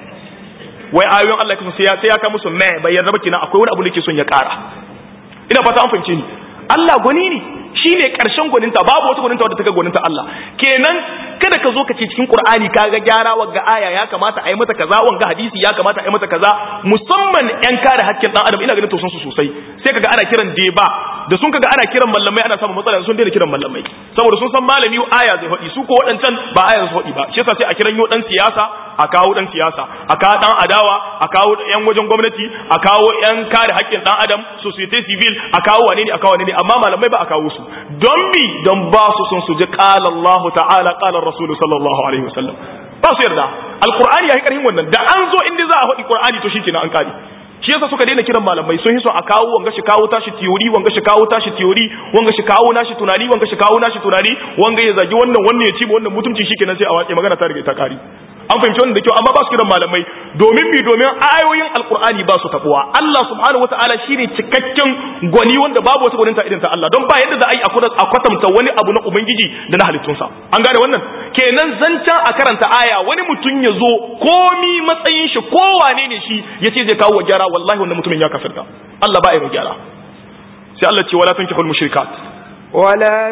wai ayoyin Allah kuma sai ya sai ya ka musu mais bai yarda ba kenan akwai wani abu da yake son ya kara ina fata an fahimce ni Allah gwani ne shi ne ƙarshen gwaninta babu wata gwaninta wadda ta ga gwaninta Allah kenan kada ka zo ka ce cikin Qur'ani ka ga gyara wanga aya ya kamata a yi mata kaza wanga hadisi ya kamata a yi mata kaza musamman yan kare hakkin dan adam ina ganin to su sosai sai kaga ana kiran deba da sun kaga ana kiran mallamai ana samun matsala sun daina kiran mallamai saboda sun san malami aya zai faɗi su ko waɗancan ba aya zai faɗi ba shi yasa sai a kiran yo dan siyasa a kawo dan siyasa a kawo dan adawa a kawo yan wajen gwamnati a kawo yan kare hakkin dan adam society civil a kawo wane ne a kawo wane ne amma malamai ba a kawo su don mi don ba su sun su ji qala Allah ta'ala qala Rasul sallallahu alaihi wasallam ba su yarda alqur'ani yayi karhin wannan da an zo inda za a faɗi qur'ani to shikenan an kare shi yasa suka daina kiran malamai sun hiso a kawo wanga shi kawo tashi theory wanga shi kawo tashi theory wanga shi kawo nashi tunani wanga shi kawo nashi tunani wanga ya zagi wannan wannan ya ci wannan mutunci shikenan sai a wace magana ta riga ta kare an fahimci wannan da kyau amma ba su kiran malamai domin mi domin ayoyin alkur'ani ba su tabuwa Allah subhanahu wataala shine cikakken gwani wanda babu wata gwaninta irin ta Allah don ba yadda za a yi a kwatanta wani abu na ubangiji da na halittunsa an gane wannan kenan zancen a karanta aya wani mutum ya zo komi matsayin shi ko wane ne shi ya ce zai kawo wa gyara wallahi wannan mutumin ya kafirta Allah ba ya gyara sai Allah ce wala tankihul mushrikat ولا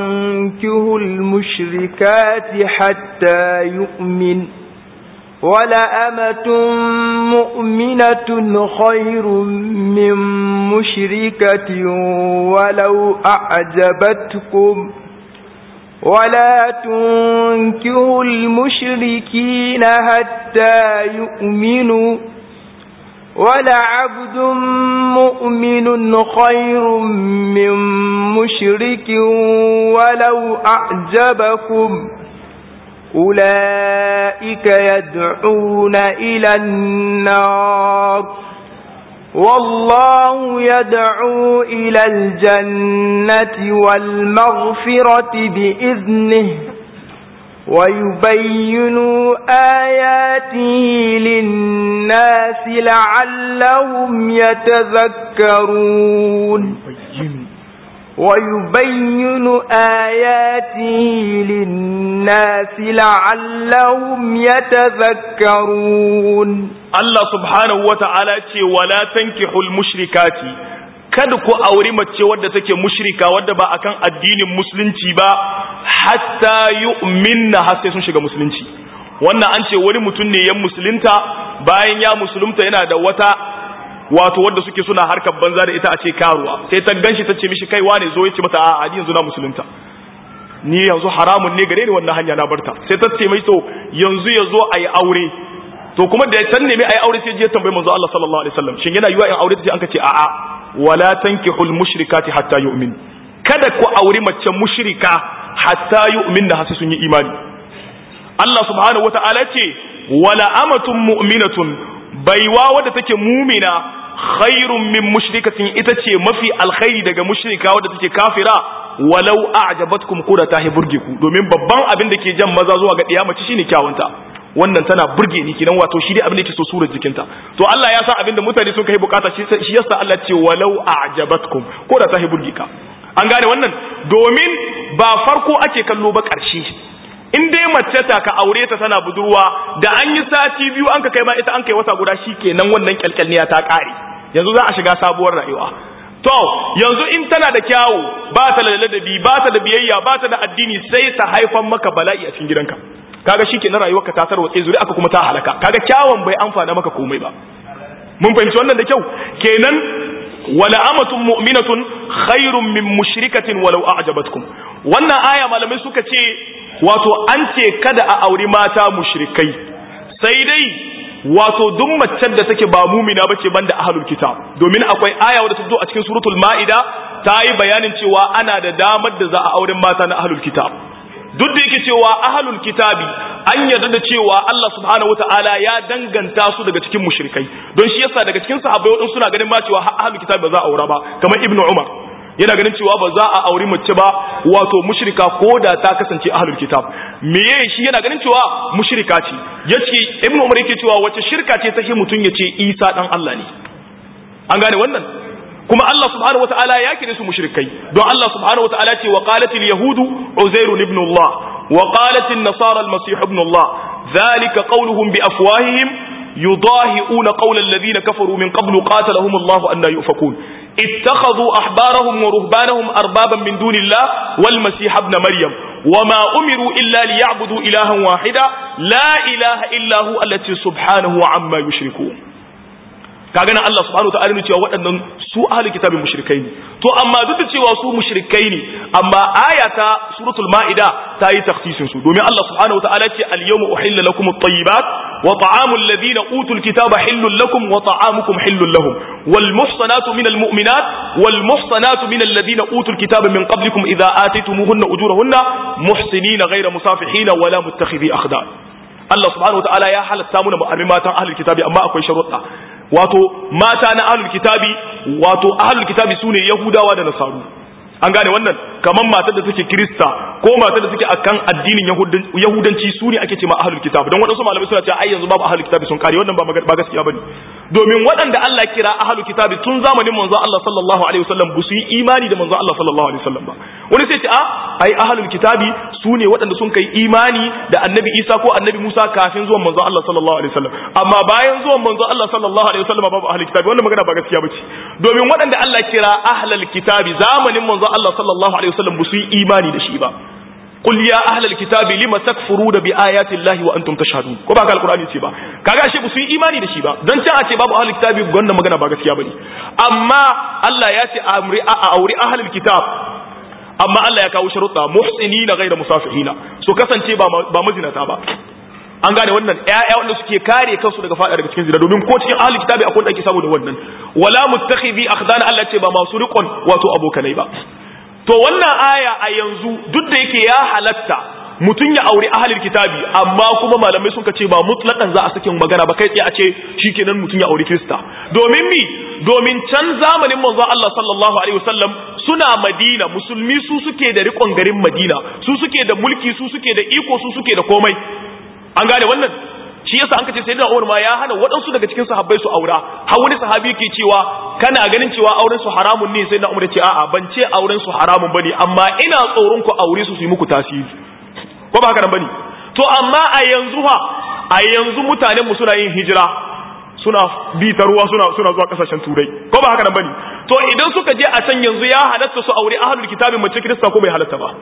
تنكهوا المشركات حتى يؤمن ولأمة مؤمنة خير من مشركة ولو أعجبتكم ولا تنكهوا المشركين حتى يؤمنوا ولعبد مؤمن خير من مشرك ولو أعجبكم أولئك يدعون إلى النار والله يدعو إلى الجنة والمغفرة بإذنه ويبين آياته للناس لعلهم يتذكرون ويبين آياته للناس لعلهم يتذكرون الله سبحانه وتعالى ولا تنكحوا المشركات kada ku auri mace wadda take mushrika wadda ba akan addinin musulunci ba hatta yu'minna har sai sun shiga musulunci wannan an ce wani mutum ne yan musulunta bayan ya musulunta yana da wata wato wadda suke suna harkar banza da ita a ce karuwa sai ta ganshi ta ce mishi kai wane zo yace mata a'a yanzu na musulunta ni yanzu haramun ne gare ni wannan hanya na barta sai ta ce mai to yanzu ya zo a yi aure to kuma da ya can nemi a yi aure sai je tambayi manzo Allah sallallahu alaihi wasallam shin yana yiwa in aure ta ce an ka ce a'a wala tankihul mushrikati hatta yu'min kada ku auri mace mushrika hatta yu'min da hasi sun yi imani Allah subhanahu wata'ala ce wala amatun mu'minatun baiwa wadda take mumina khairun min mushrikatin ita ce mafi alkhairi daga mushrika wadda take kafira walau a'jabatkum kuda ta burge ku domin babban abin da ke jan maza zuwa ga mace shine kyawunta wannan tana burge ni kidan wato shi dai abin da yake so surar jikinta to Allah ya san abin da mutane sun kai bukata shi yasa Allah ce walau a'jabatkum ko da ta burge ka an gane wannan domin ba farko ake kallo ba ƙarshe in dai mace ta ka aure ta tana budurwa da an yi sati biyu an ka kai ma ita an kai wata guda shikenan wannan kyalkyalniya ta ƙare yanzu za a shiga sabuwar rayuwa to yanzu in tana da kyawu ba ta da ladabi ba ta da biyayya ba ta da addini sai ta haifan maka bala'i a cikin gidanka kaga shikenan rayuwarka ta tarwatse zuri aka kuma ta halaka kaga kyawun bai amfana maka komai ba mun fahimci wannan da kyau kenan wala amatun mu'minatun khairun min mushrikatin walau a'jabatkum wannan aya malamai suka ce wato an ce kada a auri mata mushrikai sai dai wato duk macen da take ba mumina bace banda ahlul kitab domin akwai aya wadda ta zo a cikin suratul maida ta yi bayanin cewa ana da damar da za a auren mata na ahlul kitab duk da yake cewa ahlul kitabi an yarda da cewa Allah subhanahu wataala ya danganta su daga cikin mushrikai don shi yasa daga cikin sahabbai wadin suna ganin ma cewa ahlul kitabi ba za a aura ba kamar ibnu umar yana ganin cewa ba za a auri mace ba wato mushrika ko da ta kasance ahlul kitab meye shi yana ganin cewa mushrika ce yace ibnu umar yake cewa wace shirka ce ta mutun yace isa dan Allah ne an gane wannan kuma Allah subhanahu wataala ya kire su mushrikai don Allah subhanahu wataala ce wa qalatil yahudu uzair ibn Allah wa qalatil nasara al-masih ibn Allah dhalika qawluhum bi afwahihim yudahi'una qawla alladhina kafaru min qablu qatalahum Allah an yufakun اتخذوا أحبارهم ورهبانهم أربابا من دون الله والمسيح ابن مريم وما أمروا إلا ليعبدوا إلها واحدا لا إله إلا هو التي سبحانه عما يشركون kaga nan Allah subhanahu wataala ne cewa waɗannan su ahli kitabin mushrikai ne to amma duk da cewa su mushrikai ne amma aya ta suratul maida ta yi takhsisin su domin Allah subhanahu wataala ce al yawma uhilla lakum at-tayyibat wa ta'amul ladina utul kitaba hillul lakum wa ta'amukum hillul lahum wal muhsanatu minal mu'minat wal muhsanatu minal ladina utul kitaba min qablikum idha ataytumuhunna ujurahunna muhsinina ghayra musafihina wala muttakhidhi akhdan Allah subhanahu wataala ya halatta muna mu'ammi matan ahlul kitabi amma akwai sharuɗa wato mata na ahlul kitabi wato ahlul kitabi sune yahudawa da nasaru an gane wannan kaman matar da take kirista ko matar da take akan addinin yahudanci su ne ake ce ma ahlul kitab don waɗansu malamai suna cewa ai yanzu babu ahlul kitabi sun kare wannan ba ba gaskiya bane domin waɗanda Allah kira ahlul kitabi tun zamanin manzon Allah sallallahu alaihi wasallam ba su yi imani da manzon Allah sallallahu alaihi wasallam ba wani sai ce a ai ahlul kitabi su ne waɗanda sun kai imani da annabi Isa ko annabi Musa kafin zuwan manzon Allah sallallahu alaihi wasallam amma bayan zuwan manzon Allah sallallahu alaihi wasallam babu ahlul kitabi wannan magana ba gaskiya bace domin waɗanda Allah kira ahlul kitabi zamanin manzon Allah sallallahu alaihi wasallam ba su yi imani da shi ba قل يا أهل الكتاب لما تكفرون بآيات الله وأنتم تشهدون ko ba ka alqur'ani ce ba kaga ashe ba su yi imani da shi ba don can a ce babu ahlul kitabi wannan magana ba gaskiya bane amma Allah ya ce amri a auri ahlul kitab amma Allah ya kawo sharuɗa muhsinina ghayra musafihina so kasance ba ba mazinata ba an gane wannan ƴaƴa wanda suke kare kansu daga faɗa daga cikin zina domin ko cikin ahlul kitabi akwai wanda ake samu da wannan wala muttakhidhi akhdana Allah ce ba masu riƙon wato abokanai ba to wannan aya a yanzu duk da yake ya halatta mutum ya auri ahalil kitabi amma kuma malamai sun ce ba mutlakan za a sakin magana ba kai tsaye a ce shikenan mutum ya auri kirista domin mi domin can zamanin manzo Allah sallallahu alaihi wasallam suna Madina musulmi su suke da rikon garin Madina su suke da mulki su suke da iko su suke da komai an gane wannan shi yasa an kace sayyidina Umar ma ya hana waɗansu daga cikin sahabbai su aura har wani sahabi yake cewa kana ganin cewa auren su haramun ne sayyidina Umar ya ce a'a ban ce auren su haramun bane amma ina tsoron ku aure su su yi muku tasiri ko ba haka nan bane to amma a yanzu ha a yanzu mutanen mu suna yin hijira suna bi ta ruwa suna suna zuwa kasashen turai ko ba haka nan bane to idan suka je a can yanzu ya halatta su aure ahlul kitabin mace kirista ko bai halatta ba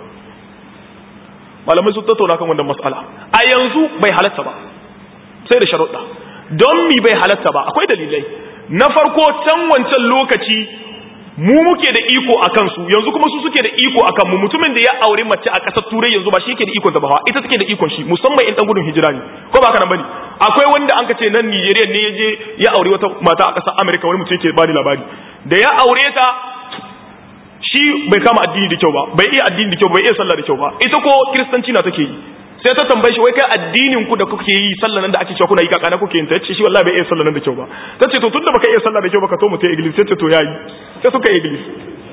malamai sun tattauna kan wannan mas'ala a yanzu bai halatta ba sai da sharuɗa don mi bai halatta ba akwai dalilai na farko can wancan lokaci mu muke da iko a kansu yanzu kuma su suke da iko a kanmu mutumin da ya aure mace a ƙasar turai yanzu ba shi yake da ikon ta ba ita take da ikon shi musamman in dan gudun hijira ne ko ba haka nan bane akwai wanda an ce nan Nigeria ne ya je ya aure wata mata a ƙasar America wani mutum yake bani labari da ya aure ta shi bai kama addini da kyau ba bai iya addini da kyau bai iya sallah da kyau ba ita ko kiristanci na take yi sai ta tambaye shi wai kai addinin ku da kuke yi sallah nan da ake cewa kuna yi kakana kuke yin ta yace shi wallahi bai iya sallah nan da kyau ba tace to tunda baka iya sallah da kyau baka to mu ta iglis sai to yayi sai suka yi iglis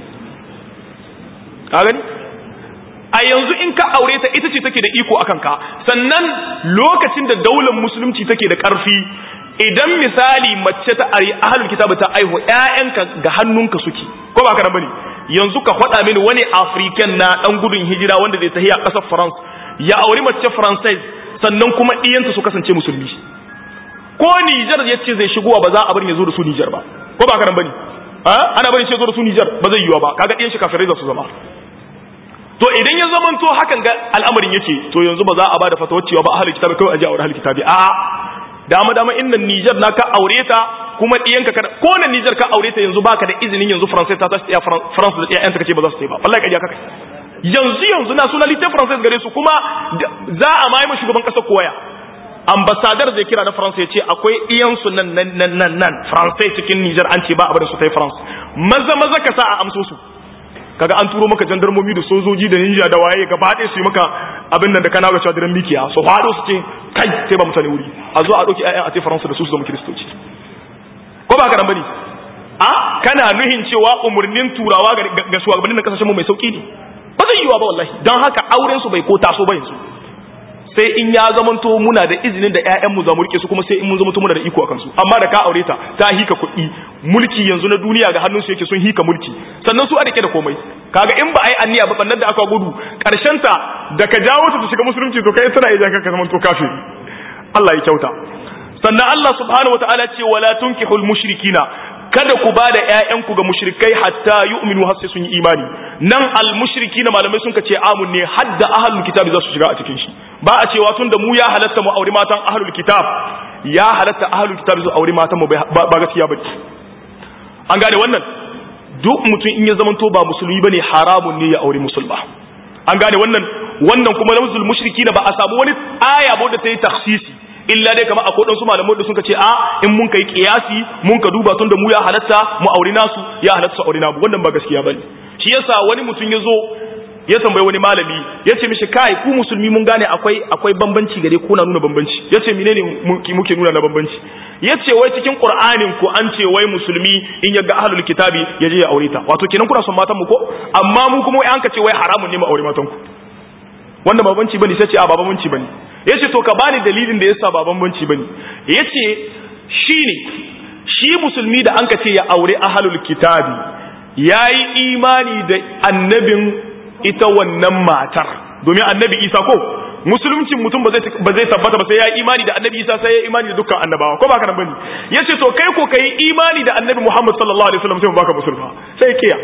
ka gani a yanzu in ka aure ta ita ce take da iko akan ka sannan lokacin da daular musulunci take da karfi idan misali mace ta ari ahlul kitabu ta aihu ƴaƴanka ga hannunka suke ko ba ka nan bane yanzu ka faɗa mini wani african na dan gudun hijira wanda zai tafi a ƙasar France ya auri mace Française sannan kuma ɗiyanta su kasance musulmi ko Nijar ya ce zai shigowa ba za a bari ya zo da su Nijar ba ko ba ka nan bane ana bari shi zo da su Nijar ba zai yiwa ba kaga ɗiyan shi kafirai za su zama to idan ya zama to hakan ga al'amarin yake to yanzu ba za a bada fatawa cewa ba ahlul kitabi kawai aje aure ahlul kitabi a dama dama inda Nijar na ka aure ta kuma ɗiyanka ka ko na Nijar ka aure ta yanzu baka da izinin yanzu Français ta tashi France da ɗiyan ta kace ba za su yi ba wallahi kaje ka kai yanzu yanzu nationalité française gare su kuma za a mai shugaban kasar koya ambassador zai kira na France ya ce akwai iyansu nan nan nan nan nan France cikin Niger an ce ba a bari su tai France maza maza ka sa a amso su kaga an turo maka jandarmomi da sojoji da ninja da waye gaba ɗaya su yi maka abin nan da kana ga cewa diran mikiya su faɗo su ce kai sai ba mutane wuri a zo a ɗauki ƴaƴan a ce faransa da su su zama kiristoci ko ba ka nan bane a kana nuhin cewa umurnin turawa ga shugabannin na kasashen mu mai sauki ne ba zai yiwa ba wallahi don haka auren su bai ko taso ba yanzu sai in ya zamanto muna da izinin da ƴaƴan mu za mu rike su kuma sai in mun zamanto muna da iko akan su amma da ka aure ta ta hika kuɗi mulki yanzu na duniya ga hannun su yake sun hika mulki sannan su a rike da komai kaga in ba ai anniya ba bannan da aka gudu karshen ta da ka jawo ta ta shiga musulunci to kai tana iya ka zamanto kafiri Allah ya kyauta sannan Allah subhanahu wataala ce wala tunkihul mushrikina kada ku ba da ‘ya'yanku ga mushrikai hatta yu'minu har sai sun yi imani nan al-mushriki na malamai sun ce amun ne hadda ahlul kitab za su shiga a cikin shi ba a cewa tun da mu ya halatta mu aure matan ahlul kitab ya halatta ahlul kitab su aure matan mu ba gaskiya ba an gane wannan duk mutum in ya zamanto ba musulmi bane haramun ne ya aure musulma an gane wannan wannan kuma lafzul mushriki ba a samu wani aya ba da ta yi takhsisi illa dai kamar akwai ɗansu malamai da suka ce a in mun kai kiyasi mun ka duba tun da mu ya halatta mu aure nasu ya halatta su aure namu wannan ba gaskiya bane shi yasa wani mutum ya zo ya tambayi wani malami ya ce mishi kai ku musulmi mun gane akwai akwai bambanci gare ku na nuna bambanci ya ce menene muke nuna na bambanci ya ce wai cikin qur'anin ku an ce wai musulmi in ya ga ahlul kitabi ya je ya aure ta wato kenan kuna son matan mu ko amma mu kuma wai an ka ce wai haramun ne mu aure matan ku wanda ba bambanci bane sai ce a ba bambanci bane yace to ka bani dalilin da yasa ba bambanci bane yace shine shi musulmi da an ka ce ya aure ahlul kitabi yayi imani da annabin ita wannan matar domin annabi Isa ko musulunci mutum ba zai ba zai tabbata ba sai ya imani da annabi Isa sai ya imani da dukkan annabawa ko ba ka nan bane yace to kai ko kai imani da annabi Muhammad sallallahu alaihi wasallam sai baka musulma sai kiya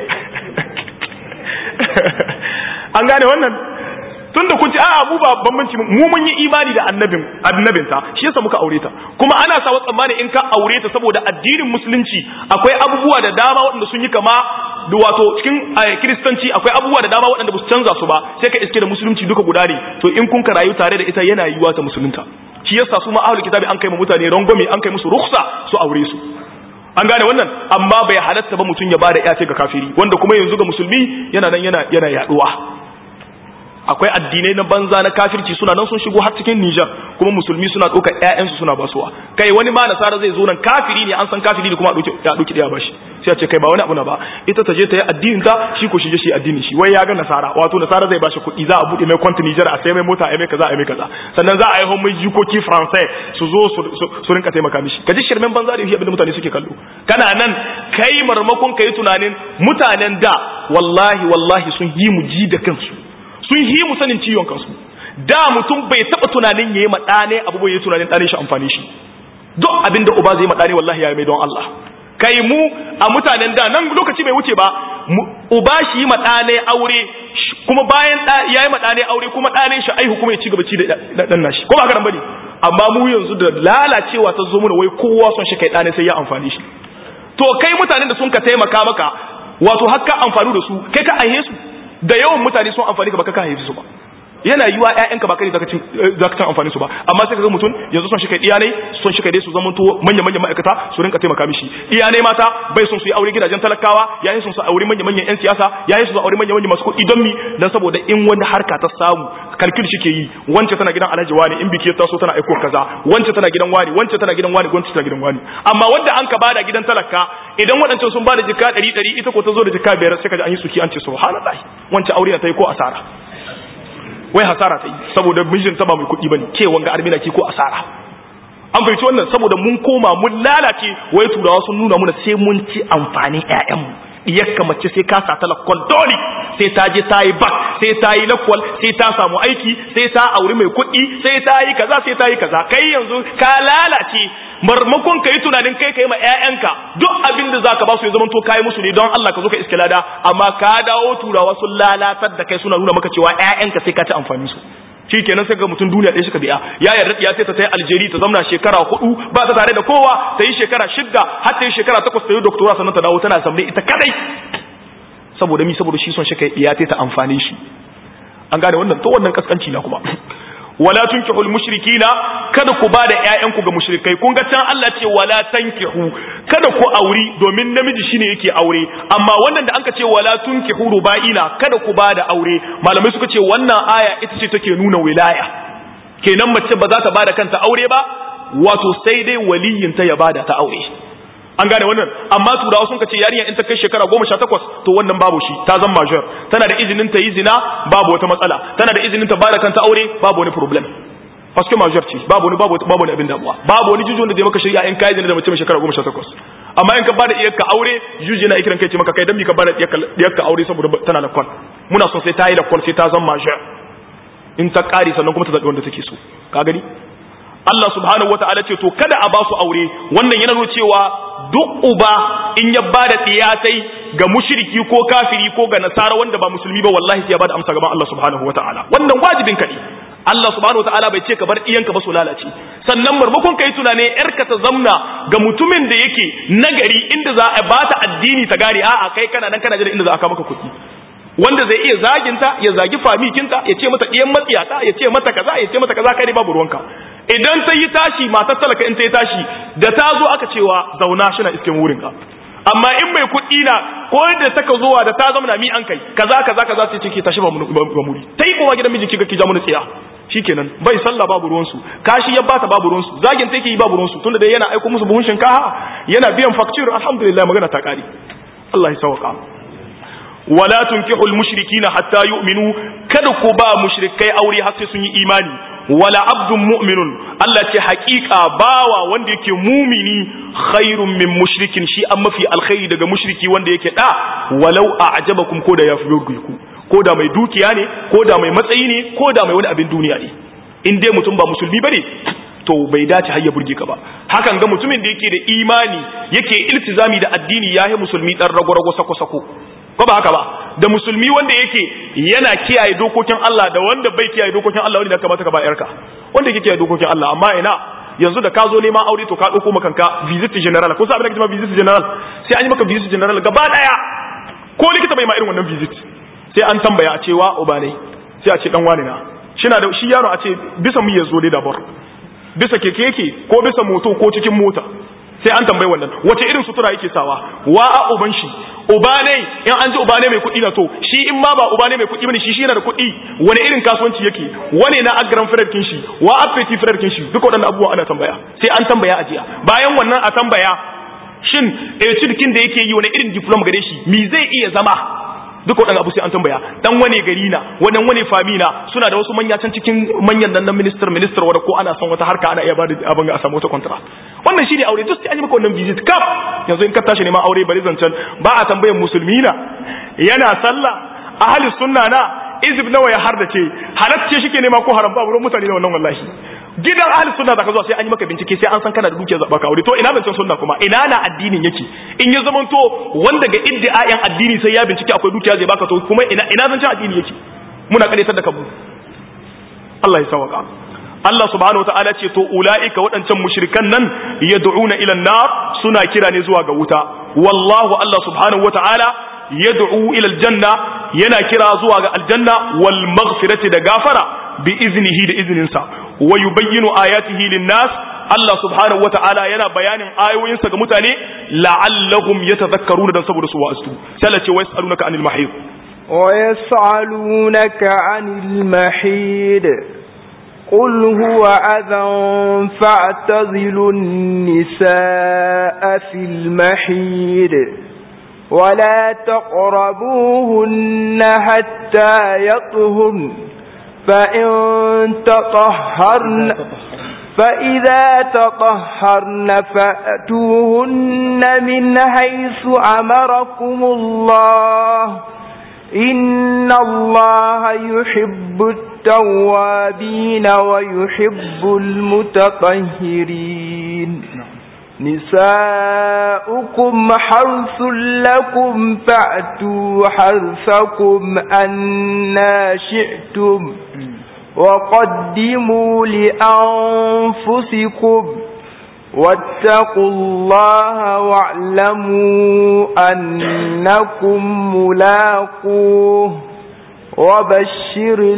an gane wannan tunda kun ci a'a mu ba bambanci mu mun yi imani da annabin annabinta shi yasa muka aure ta kuma ana sa wa tsammani in ka aure ta saboda addinin musulunci akwai abubuwa da dama waɗanda sun yi kama da wato cikin kiristanci akwai abubuwa da dama waɗanda ba su canza su ba sai ka iske da musulunci duka guda ne to in kun ka rayu tare da ita yana yiwuwa ta musulunta shi yasa su ma ahlul kitabi an kai ma mutane rangwame an kai musu rukhsa su aure su an gane wannan amma bai halatta ba mutum ya bada yace ga kafiri wanda kuma yanzu ga musulmi yana nan yana yana yaduwa akwai addinai na banza na kafirci suna nan sun shigo har cikin Niger kuma musulmi suna ɗaukar ƴaƴansu suna basuwa kai wani ma nasara zai zo nan kafiri ne an san kafiri ne kuma ya ɗauki ɗaya bashi sai a ce kai ba wani abu na ba ita ta je ta yi addinin ta shi ko shi je shi addinin shi wai ya ga nasara wato nasara zai bashi kuɗi za a buɗe mai kwanta Niger a sai mai mota a mai kaza a mai kaza sannan za a yi hon mai jikoki faransai su zo su rinka taimaka mishi kaji shirmen banza da shi abinda mutane suke kallo kana nan kai marmakon kai tunanin mutanen da wallahi wallahi sun yi mu ji da kansu sun yi mu sanin ciwon kansu da mutum bai taba tunanin yayi madane abu bai yi tunanin dane shi amfani shi duk abin da uba zai madane wallahi ya mai don Allah kai mu a mutanen da nan lokaci bai wuce ba uba shi madane aure kuma bayan yayi madane aure kuma dane shi aihu kuma ya ci gaba ci da dan nashi ko ba haka bane amma mu yanzu da lalacewa ta zo mana wai kowa son shi kai dane sai ya amfani shi to kai mutanen da sun ka taimaka maka wato hakka amfani da su kai ka aihe su da yawan mutane sun amfani ka baka ka haifi su ba yana yiwa ƴaƴanka ba kai zaka cin zaka cin amfani su ba amma sai kaga mutum yanzu son shi kai iyalai son shi kai dai su zaman to manya manyan ma'aikata su rinka taimaka mishi iyalai mata bai son su yi aure gidajen talakawa yayin son su aure manya manyan ƴan siyasa yayin su aure manya manyan masu kuɗi don mi dan saboda in wani harka ta samu kalkil shi ke yi wance tana gidan alhaji wani in biki ta so tana aiko kaza wance tana gidan wani wance tana gidan wani wance tana gidan wani amma wanda an ka bada gidan talaka idan waɗancan sun bada jika ɗari ɗari ita ko ta zo da jika biyar sai ka ji an yi suki an ce subhanallahi wance aure ta yi ko asara wai hasara ta yi saboda mijinta ba mai kuɗi bane ke wanga armina ki ko asara an fahimci wannan saboda mun koma mun lalace wai turawa sun nuna muna sai mun ci amfanin ƴaƴanmu iyakka mace sai ka sa ta lakwal dole sai ta je ta yi bak sai ta yi lakwal sai ta samu aiki sai ta auri mai kuɗi sai ta yi kaza sai ta yi kaza kai yanzu ka lalace marmakon ka yi tunanin kai ka yi ma 'ya'yanka duk abin da za ka ba su ya zama to kayi musu ne don Allah ka zo ka iske lada amma ka dawo turawa sun lalatar da kai suna nuna maka cewa 'ya'yanka sai ka ci amfani su shi kenan sai ga mutum duniya ɗaya suka biya ya yarda ya sai ta tai Aljeri ta zamna shekara hudu ba ta tare da kowa ta yi shekara shidda har ta yi shekara takwas ta yi doktora sannan ta dawo tana zamne ita kadai saboda mi saboda shi son shi kai iya ta amfani shi an gane wannan to wannan kaskanci na kuma wala tunkihul mushrikina kada ku ba da ƴaƴanku ga mushrikai kun ga can Allah ce wala tankihu kada ku auri domin namiji shine yake aure amma wannan da anka ce wala tunkihu ruba'ina kada ku ba da aure malamai suka ce wannan aya ita ce take nuna wilaya kenan mace ba za ta ba da kanta aure ba wato sai dai waliyinta ya bada ta aure an gane wannan amma turawa sun ce yarinya in ta kai shekara goma sha takwas to wannan babu shi ta zama major tana da izinin ta yi zina babu wata matsala tana da izinin ta bada kanta aure babu wani problem paske major ce babu wani babu babu wani abin damuwa babu wani juju da zai maka shari'a in kai zina da mace mai shekara goma sha takwas amma in ka bada iyakka aure juju yana ikiran kai ce maka kai dan mi ka bada iyakka aure saboda tana da kwan muna son sai ta yi da kwan sai ta zama major in ta kare sannan kuma ta zaɓi wanda take so ka gani Allah subhanahu wata'ala ce to kada a ba su aure wannan yana nuna cewa duk uba in ya bada tsiyatai ga mushriki ko kafiri ko ga nasara wanda ba musulmi ba wallahi sai ya bada amsa gaban Allah subhanahu wata'ala wannan wajibin ka ne Allah subhanahu wata'ala bai ce ka bar iyanka ba su lalace sannan marmakon kai tunane yarka ta zamna ga mutumin da yake nagari inda za a bata addini ta gari a'a kai kana nan kana jira inda za a maka kuɗi wanda zai iya zaginta ya zagi famikinta ya ce mata ɗiyan matsiyata ya ce mata kaza ya ce mata kaza kai babu ruwanka idan ta yi tashi matar talaka in ta yi tashi da ta zo aka cewa zauna shi na iskin wurin ka amma in mai kuɗi na ko da taka zuwa da ta zama na mi an kai kaza kaza kaza sai ce ke tashi ba muri ta yi kowa gidan mijinki ga ki ja mun tsiya shikenan bai sallah babu ruwan su kashi ya bata babu ruwan su zagin take yi babu ruwan su tunda dai yana aiko musu buhun shinkafa yana biyan facture alhamdulillah magana ta kare Allah ya sauka wala tunkihul mushrikina hatta yu'minu kada ku ba mushrikai aure har sai sun yi imani wala abdun mu'minun Allah ce haƙiƙa bawa wanda yake mumini khairun min mushrikin shi an mafi alkhairi daga mushriki wanda yake da walau a'jabakum ko da ya fi ku ko da mai dukiya ne ko da mai matsayi ne ko da mai wani abin duniya ne in dai mutum ba musulmi bane to bai dace har ya burge ka ba hakan ga mutumin da yake da imani yake iltizami da addini yayi musulmi dan rago-rago sako-sako ko ba haka ba da musulmi wanda yake yana kiyaye dokokin Allah da wanda bai kiyaye dokokin Allah wanda kamata ka ba yarka wanda yake kiyaye dokokin Allah amma ina yanzu da ka zo neman aure to ka dauko makanka visit general ko sai abin da kake ma visit general sai an yi maka visit general gaba daya ko likita bai ma irin wannan visit sai an tambaya a cewa uba ne sai a ce dan wani na shi na da shi yaro a ce bisa mu yazo dai da bar bisa keke yake ko bisa moto ko cikin mota sai an tambayi wannan wace irin sutura yake sawa wa a uban shi uba ne in an ji uba ne mai kuɗi na to shi in ma ba uba ne mai kuɗi bane shi shi yana da kuɗi wani irin kasuwanci yake wani na agran firarkin shi wa afeti firarkin shi duka waɗannan abubuwa ana tambaya sai an tambaya a jiya bayan wannan a tambaya shin eh cikin da yake yi wani irin diploma gare shi me zai iya zama duka waɗanda abu sai an tambaya dan wane gari na wannan wane fami na suna da wasu manya can cikin manyan nan minister minister wanda ko ana son wata harka ana iya ba da abin a samu wata contract wannan shine aure duk sai an yi maka wannan visit kaf yanzu in ka tashi neman aure bari zancen ba a tambayan musulmi na yana sallah ahli sunna na izib nawa ya hardace halacce shike nema ko haram ba wurin mutane da wannan wallahi gidan ahli sunna zaka zo sai an yi maka bincike sai an san kana da dukiyar zaba ka aure to ina zancen sunna kuma ina na addinin yake in ya zamanto wanda ga iddiayan addini sai ya bincike akwai dukiya zai baka to kuma ina ina zancen addini yake muna kadatar da kabu Allah ya sawaka Allah subhanahu wataala ce to ulaika waɗancan mushrikan nan yad'una ila nar suna kira ne zuwa ga wuta wallahu Allah subhanahu wataala yad'u ila aljanna yana kira zuwa ga aljanna wal maghfirati da gafara bi iznihi da izninsa wa yubayyinu ayatihi lin-nas Allah subhanahu wata'ala yana bayanin ayoyinsa ga mutane la'allahum yatadhakkaruna dan saboda su wa'azu sai Allah ce wa yas'alunaka anil mahid wa yas'alunaka anil mahid قل هو أذى فاعتزلوا النساء في المحيد ولا تقربوهن حتى يطهرن فإن تطهرن فإذا تطهرن فأتوهن من حيث أمركم الله إن الله يحب التوابين ويحب المتطهرين نساؤكم حرث لكم فأتوا حرثكم أنا شئتم وقدموا لأنفسكم واتقوا الله واعلموا أنكم ملاقوه وبشر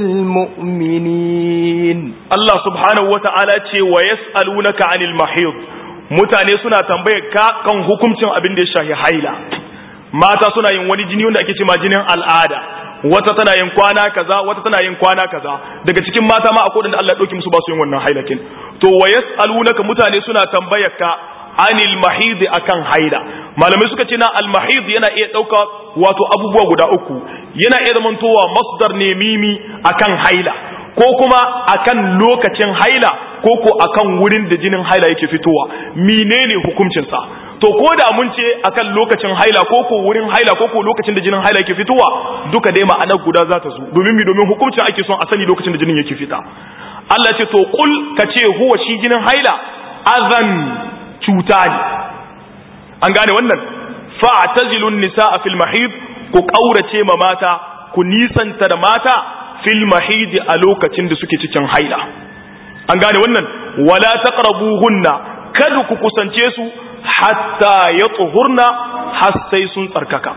المؤمنين Allah subhanahu wa ta'ala ce wa yas'alunaka 'anil mahid mutane suna tambayar ka kan hukuncin abin da ya shahi haila mata suna yin wani jini wanda ake cewa jinin al'ada wata tana yin kwana kaza wata tana yin kwana kaza daga cikin mata ma akwai da Allah ya dauki musu ba su yin wannan hailakin to wa yas'alunaka mutane suna tambayar ka anil mahid akan haila malamai suka ce na al mahid yana iya dauka wato abubuwa guda uku yana iya zamantowa masdar ne mimi akan haila ko kuma akan lokacin haila ko ko akan wurin da jinin haila yake fitowa menene hukuncinsa to ko da mun ce akan lokacin haila ko ko wurin haila ko ko lokacin da jinin haila yake fitowa duka dai ma'anar guda za ta zo domin mi domin hukuncin ake son a sani lokacin da jinin yake fita Allah ce to kul ka ce huwa shi jinin haila azan cuta ne an gane wannan fa'tazilun nisaa fil mahid ku kaurace ma mata ku nisanta da mata fil mahidi a lokacin da suke cikin haila an gane wannan wala taqrabuhunna kada ku kusance su hatta yatahurna har sai sun tsarkaka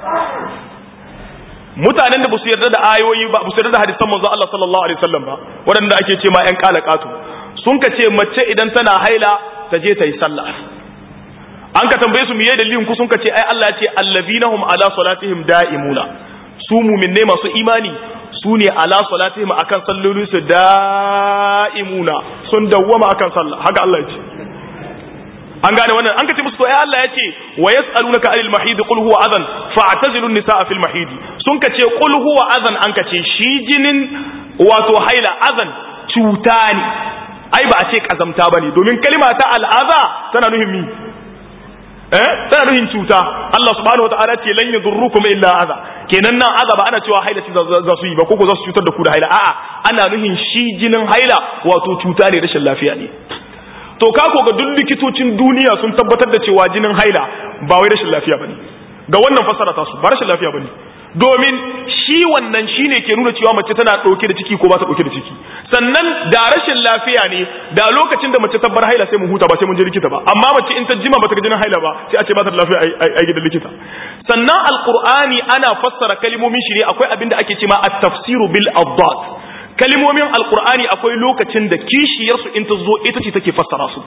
mutanen da basu yarda da ayoyi ba basu yarda da hadisan manzo Allah sallallahu alaihi wasallam ba waɗanda ake ce ma ƴan kalakatu sun ka ce mace idan tana haila ta je ta yi sallah an ka tambaye su miye dalilin ku sun ka ce ai Allah ya ce allazinahum ala salatihim da'imuna su mu'minne masu imani su ne ala salatihim akan sallolin su da'imuna sun dawwama akan sallah haka Allah ya ce an gane wannan an kace musu to ai Allah ya ce wa yas'alunaka anil mahid qul huwa adhan fa'tazilu an-nisaa fil mahid sun kace qul huwa adhan an kace shi jinin wato haila adhan cuta ne ai ba a ce kazamta bane domin kalima ta al'aza tana nuhin mi eh tana nuhin cuta Allah subhanahu wataala ce lan yadurrukum illa adha kenan nan adha ba ana cewa haila ce za su yi ba koko za su cutar da ku da haila a'a ana nuhin shi jinin haila wato cuta ne rashin lafiya ne to ka ko ga duk likitocin duniya sun tabbatar da cewa jinin haila ba wai rashin lafiya bane ga wannan fassara ta su ba rashin lafiya bane domin shi wannan shine ke nuna cewa mace tana dauke da ciki ko ba ta dauke da ciki sannan da rashin lafiya ne da lokacin da mace ta bar haila sai mu huta ba sai mun je likita ba amma mace in ta jima ba ta jinin haila ba sai a ce ba ta da lafiya a gidan likita sannan alqur'ani ana fassara kalmomin shi ne akwai abin da ake cewa at-tafsiru bil adad kalmomin alqur'ani akwai lokacin da kishiyar su in ta zo ita ce take fassara su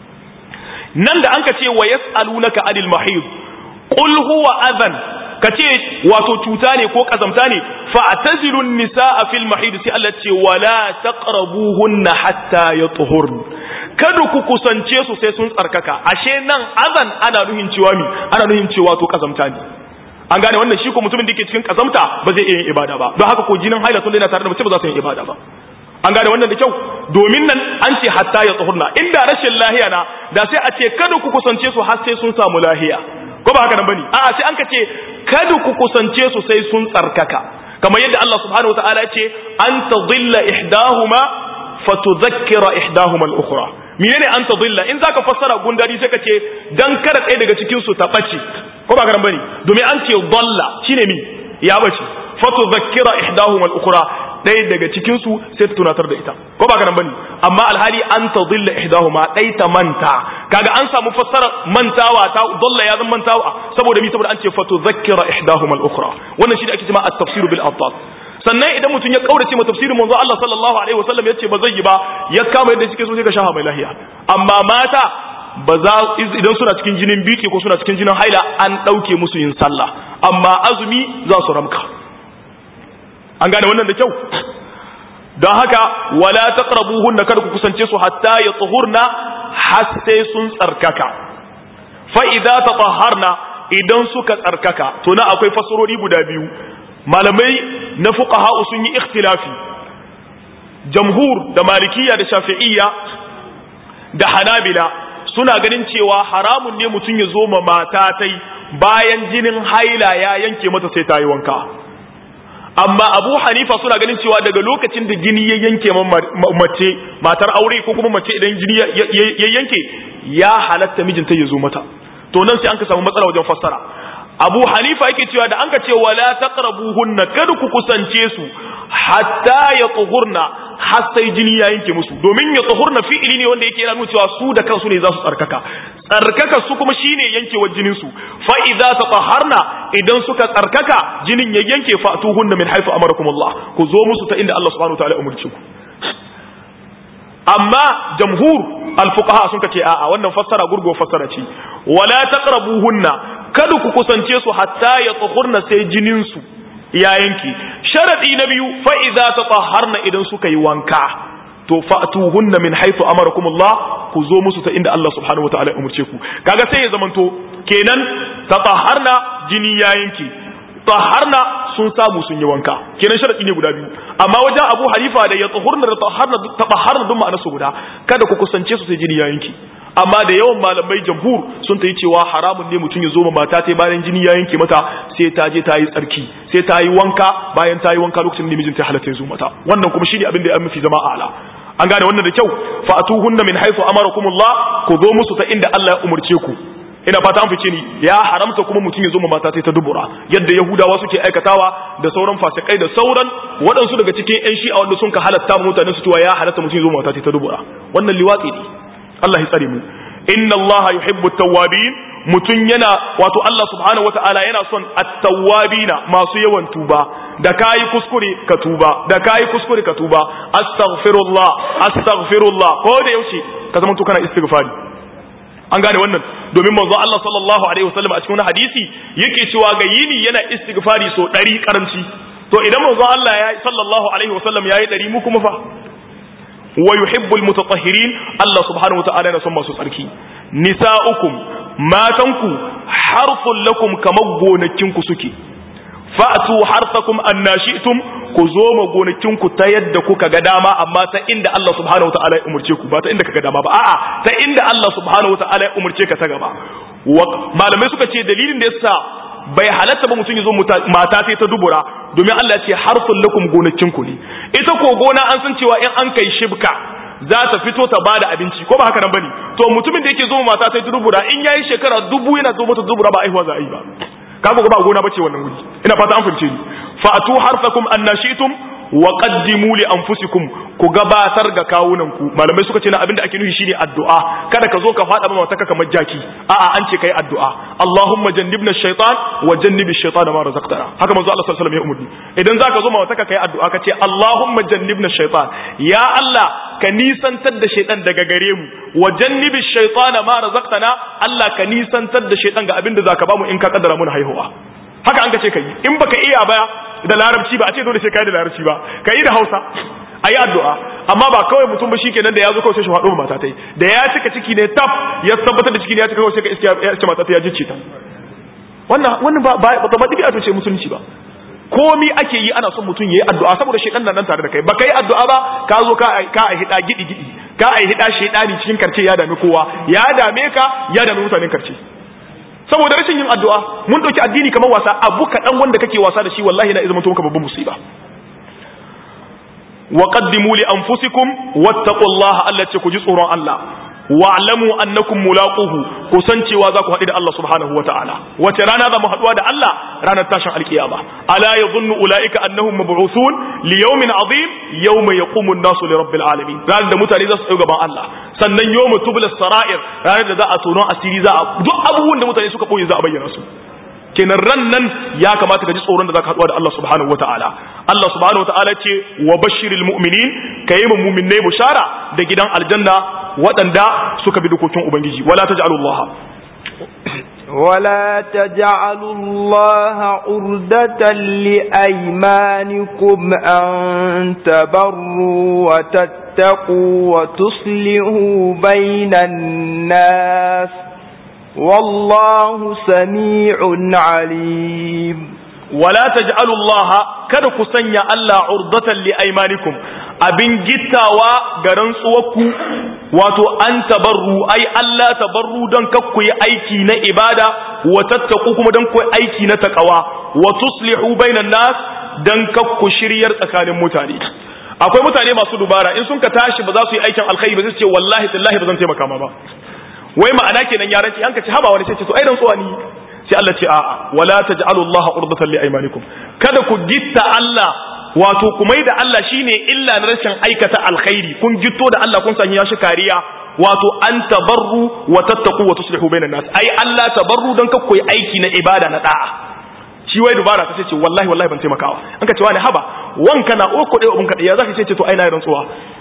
nan da anka ce wa yas'alunaka anil mahid qul huwa adhan ka ce wato cuta ne ko kazamta ne fa'tazilun nisaa fil mahid sai Allah ce wala taqrabuhunna hatta yatuhurn kada ku kusance su sai sun tsarkaka ashe nan azan ana nuhin cewa mi ana nuhin cewa to kazamta ne an gane wannan shi ko mutumin da yake cikin kazamta ba zai iya yin ibada ba don haka ko jinin haila sun daina tare da mace ba za su yi ibada ba an gane wannan da kyau domin nan an ce hatta ya tsuhurna inda rashin lahiya na da sai a ce kada ku kusance su har sai sun samu lahiya ko ba haka nan bane a'a sai an ka ce kada ku kusance su sai sun tsarkaka kamar yadda Allah subhanahu wataala ya ce an tadilla ihdahuma fatudhakkira ihdahuma al-ukhra menene an tadilla in zaka fassara gundari sai ka ce dan kada kai daga cikin su ta bace ko ba haka nan bane domin an ce dalla shine mi ya bace fatudhakkira ihdahuma al-ukhra ɗaya daga cikin su sai ta tunatar da ita ko ba ka nan bane amma alhali an ta dilla ihdahuma ɗai ta manta kaga an samu fassara mantawa ta dalla ya zan mantawa saboda mi saboda an ce fatu zakkira ihdahuma al-ukhra wannan shi da ake cewa at-tafsir bil alfaz sannan idan mutum ya kaurace ma tafsirin manzo Allah sallallahu alaihi wasallam yace ba zai yi ba ya kama yadda suke so sai ka shafa mai lahiya amma mata ba za idan suna cikin jinin biki ko suna cikin jinin haila an ɗauke musu yin sallah amma azumi za su ramka an gane wannan da kyau don haka wala taqrabuhunna kada ku kusance su hatta ya tsuhurna har sai sun tsarkaka fa idza tatahharna idan suka tsarkaka to na akwai fasarori guda biyu malamai na fuqaha sun yi ikhtilafi jamhur da malikiya da shafi'iyya da hanabila suna ganin cewa haramun ne mutum ya zo ma mata tai bayan jinin haila ya yanke mata sai ta yi wanka amma abu hanifa suna ganin cewa daga lokacin da jini ya yanke mace matar aure ko kuma mace idan jini ya yanke ya halatta mijinta ya zo mata to nan sai an ka samu matsala wajen fassara abu hanifa yake cewa da an ka ce wala taqrabuhunna kada ku kusance su hatta ya tsuhurna har sai jini ya yanke musu domin ya tsohurna fi'ili ne wanda yake yana nuna cewa su da kansu ne za su tsarkaka tsarkaka su kuma shine yankewar jinin su fa idza tatahharna idan suka tsarkaka jinin ya yanke fa atuhunna min haythu amarakumullah ku zo musu ta inda Allah subhanahu wa ta'ala ya umurce ku amma jamhur alfuqaha sun ce a'a wannan fassara gurgo fassara ce wala taqrabuhunna kada ku kusance su hatta ya tsohurna sai jinin su ya yanki sharadi na biyu fa idza tatahharna idan suka yi wanka to fa'tuhunna min haythu amarakumullah ku zo musu ta inda Allah subhanahu wataala ya umurce ku kaga sai ya zamanto kenan tatahharna jini ya yanki taharna sun samu sun yi wanka kenan sharadi ne guda biyu amma wajen Abu Hanifa da ya tahurna da taharna taharna duk ma'anar su guda kada ku kusance su sai jini ya yanki amma da yawan malamai jamhur sun ta yi cewa haramun ne mutum ya zo ma mata ta bayan jini ya yanke mata sai ta je ta yi tsarki sai ta yi wanka bayan ta yi wanka lokacin da mijinta ya halatta ya zo mata wannan kuma shine abin da ya mafi zama a'ala an gane wannan da kyau fa atuhunna min haythu amarakumullah ku zo musu ta inda Allah ya umurce ku ina fata an fice ni ya haramta kuma mutum ya zo ma mata ta dubura yadda yahudawa suke aikatawa da sauran fasikai da sauran waɗansu daga cikin yan shi'a wanda sun ka halatta mutane su cewa ya halatta mutum ya zo ma mata ta dubura wannan liwatsi ne Allah ya tsare mu inna Allah yuhibbu tawwabin mutum yana wato Allah subhanahu wataala yana son at-tawwabina masu yawan tuba da kayi kuskure ka tuba da kayi kuskure ka tuba astaghfirullah astaghfirullah ko da yaushe ka zama to kana istighfari an gane wannan domin manzo Allah sallallahu alaihi wasallam a cikin hadisi yake cewa ga yini yana istighfari so 100 karamci to idan manzo Allah ya sallallahu alaihi wasallam yayi 100 mu kuma fa wa yuhibbul mutatahhirin Allah subhanahu wataala yana son masu tsarki nisa'ukum matanku harfun lakum kamar gonakinku suke fa'atu harsakum annashi'tum ku zo ma gonakinku ta yadda kuka ga dama amma ta inda Allah subhanahu wataala ya umurce ku ba ta inda kaga dama ba a'a ta inda Allah subhanahu wataala ya umurce ka ta gaba malamai suka ce dalilin da yasa bai halatta ba mutum ya zo mata sai ta dubura domin Allah ya ce harfun lakum gonakinku ne ita ko gona an san cewa in an kai shibka za ta fito ta bada abinci ko ba haka nan bane to mutumin da yake zo mata sai ta dubura in yayi shekara dubu yana zo mata dubura ba aihuwa za a yi ba kaga ba gona bace wannan wuri ina fata an fahimce ni fa atu harfakum annashitum wa qaddimu li anfusikum ku gabatar ga kawunan ku malamai suka ce na abinda ake nufi shine addu'a kada ka zo ka fada mama taka kamar jaki a'a an ce kai addu'a Allahumma jannibna shaytan wa jannibi shaytana ma razaqtana haka manzo Allah sallallahu alaihi wasallam ya umurni idan zaka zo mama taka kai addu'a ka ce Allahumma jannibna shaytan ya Allah ka nisantar da shaytan daga gare mu wa jannibi shaytana ma razaqtana Allah ka nisantar da shaytan ga abinda zaka bamu in ka kaddara mun haihuwa haka an ka ce kai in baka iya ba da larabci ba a ce dole sai kai da larabci ba kai da Hausa ayi addu'a amma ba kawai mutum ba shikenan da ya zo kawai sai shi faɗo mata tai da ya cika ciki ne taf ya tabbatar da ciki ne ya cika kawai sai ka iska ya cika mata ta ya jicce ta wannan wannan ba ba ba ba ɗabi'a ce musulunci ba komi ake yi ana son mutum yayi addu'a saboda shedan nan nan tare da kai ba kai addu'a ba ka zo ka ka ai hida gidi gidi ka ai hida shedani cikin karce ya dame kowa ya dame ka ya dame mutanen karce saboda rashin yin addu'a mun dauki addini kamar wasa abu kaɗan wanda kake wasa da shi wallahi na izama maka babban musiba wa qaddimu li anfusikum wattaqullaha Allah ce ku ji tsoron Allah wa'lamu annakum mulaquhu ku san cewa za ku haɗu da Allah subhanahu wa ta'ala wace rana za mu haɗuwa da Allah ranar tashin alkiyama ala yadhunnu ulaika annahum mab'uthun li yawmin azim yawma yaqumu an-nasu li rabbil alamin ranar da mutane za su tsaye gaban Allah sannan yawma tubla sara'ir ranar da za a tono asiri za a duk abubuwan da mutane suka boye za a bayyana su kenan ran nan ya kamata ka ji tsoron da zaka haɗuwa da Allah subhanahu wataala Allah subhanahu wataala ce wa bashiril mu'minin kayi mu mu'minai bushara da gidan aljanna waɗanda suka bi dokokin ubangiji wala taj'alullaha ولا تجعلوا الله عردة لأيمانكم أن تبروا وتتقوا وتصلحوا بين الناس والله سميع عليم ولا تجعلوا الله kada ku sanya Allah urdatan li aymanikum abin gittawa ga rantsuwarku wato an tabarru ai Allah tabarru don kakku yi aiki na ibada wa tattaku kuma don ku aiki na takawa wa tuslihu bainan nas dan kakku shiryar tsakanin mutane akwai mutane masu dubara in sun ka tashi ba za su yi aikin alkhairi ba sai su ce wallahi tallahi ba zan taimaka ma ba wai ma'ana kenan yaranci an ka ci haba wani sai ce to ai rantsuwa ni sai Allah ce a'a wala taj'alu Allah urdatan li aymanikum kada ku gitta Allah wato kumai da Allah shine illa na rashin aikata alkhairi kun gitto da Allah kun sanya shi kariya wato an tabarru wa tattaku wa tuslihu bainan nas ai Allah tabarru dan ka koyi aiki na ibada na da'a shi wai dubara ta ce wallahi wallahi ban taimakawa an ka ce wani haba wanka na oko dai abun ka ya zaka ce to ai na yi rantsuwa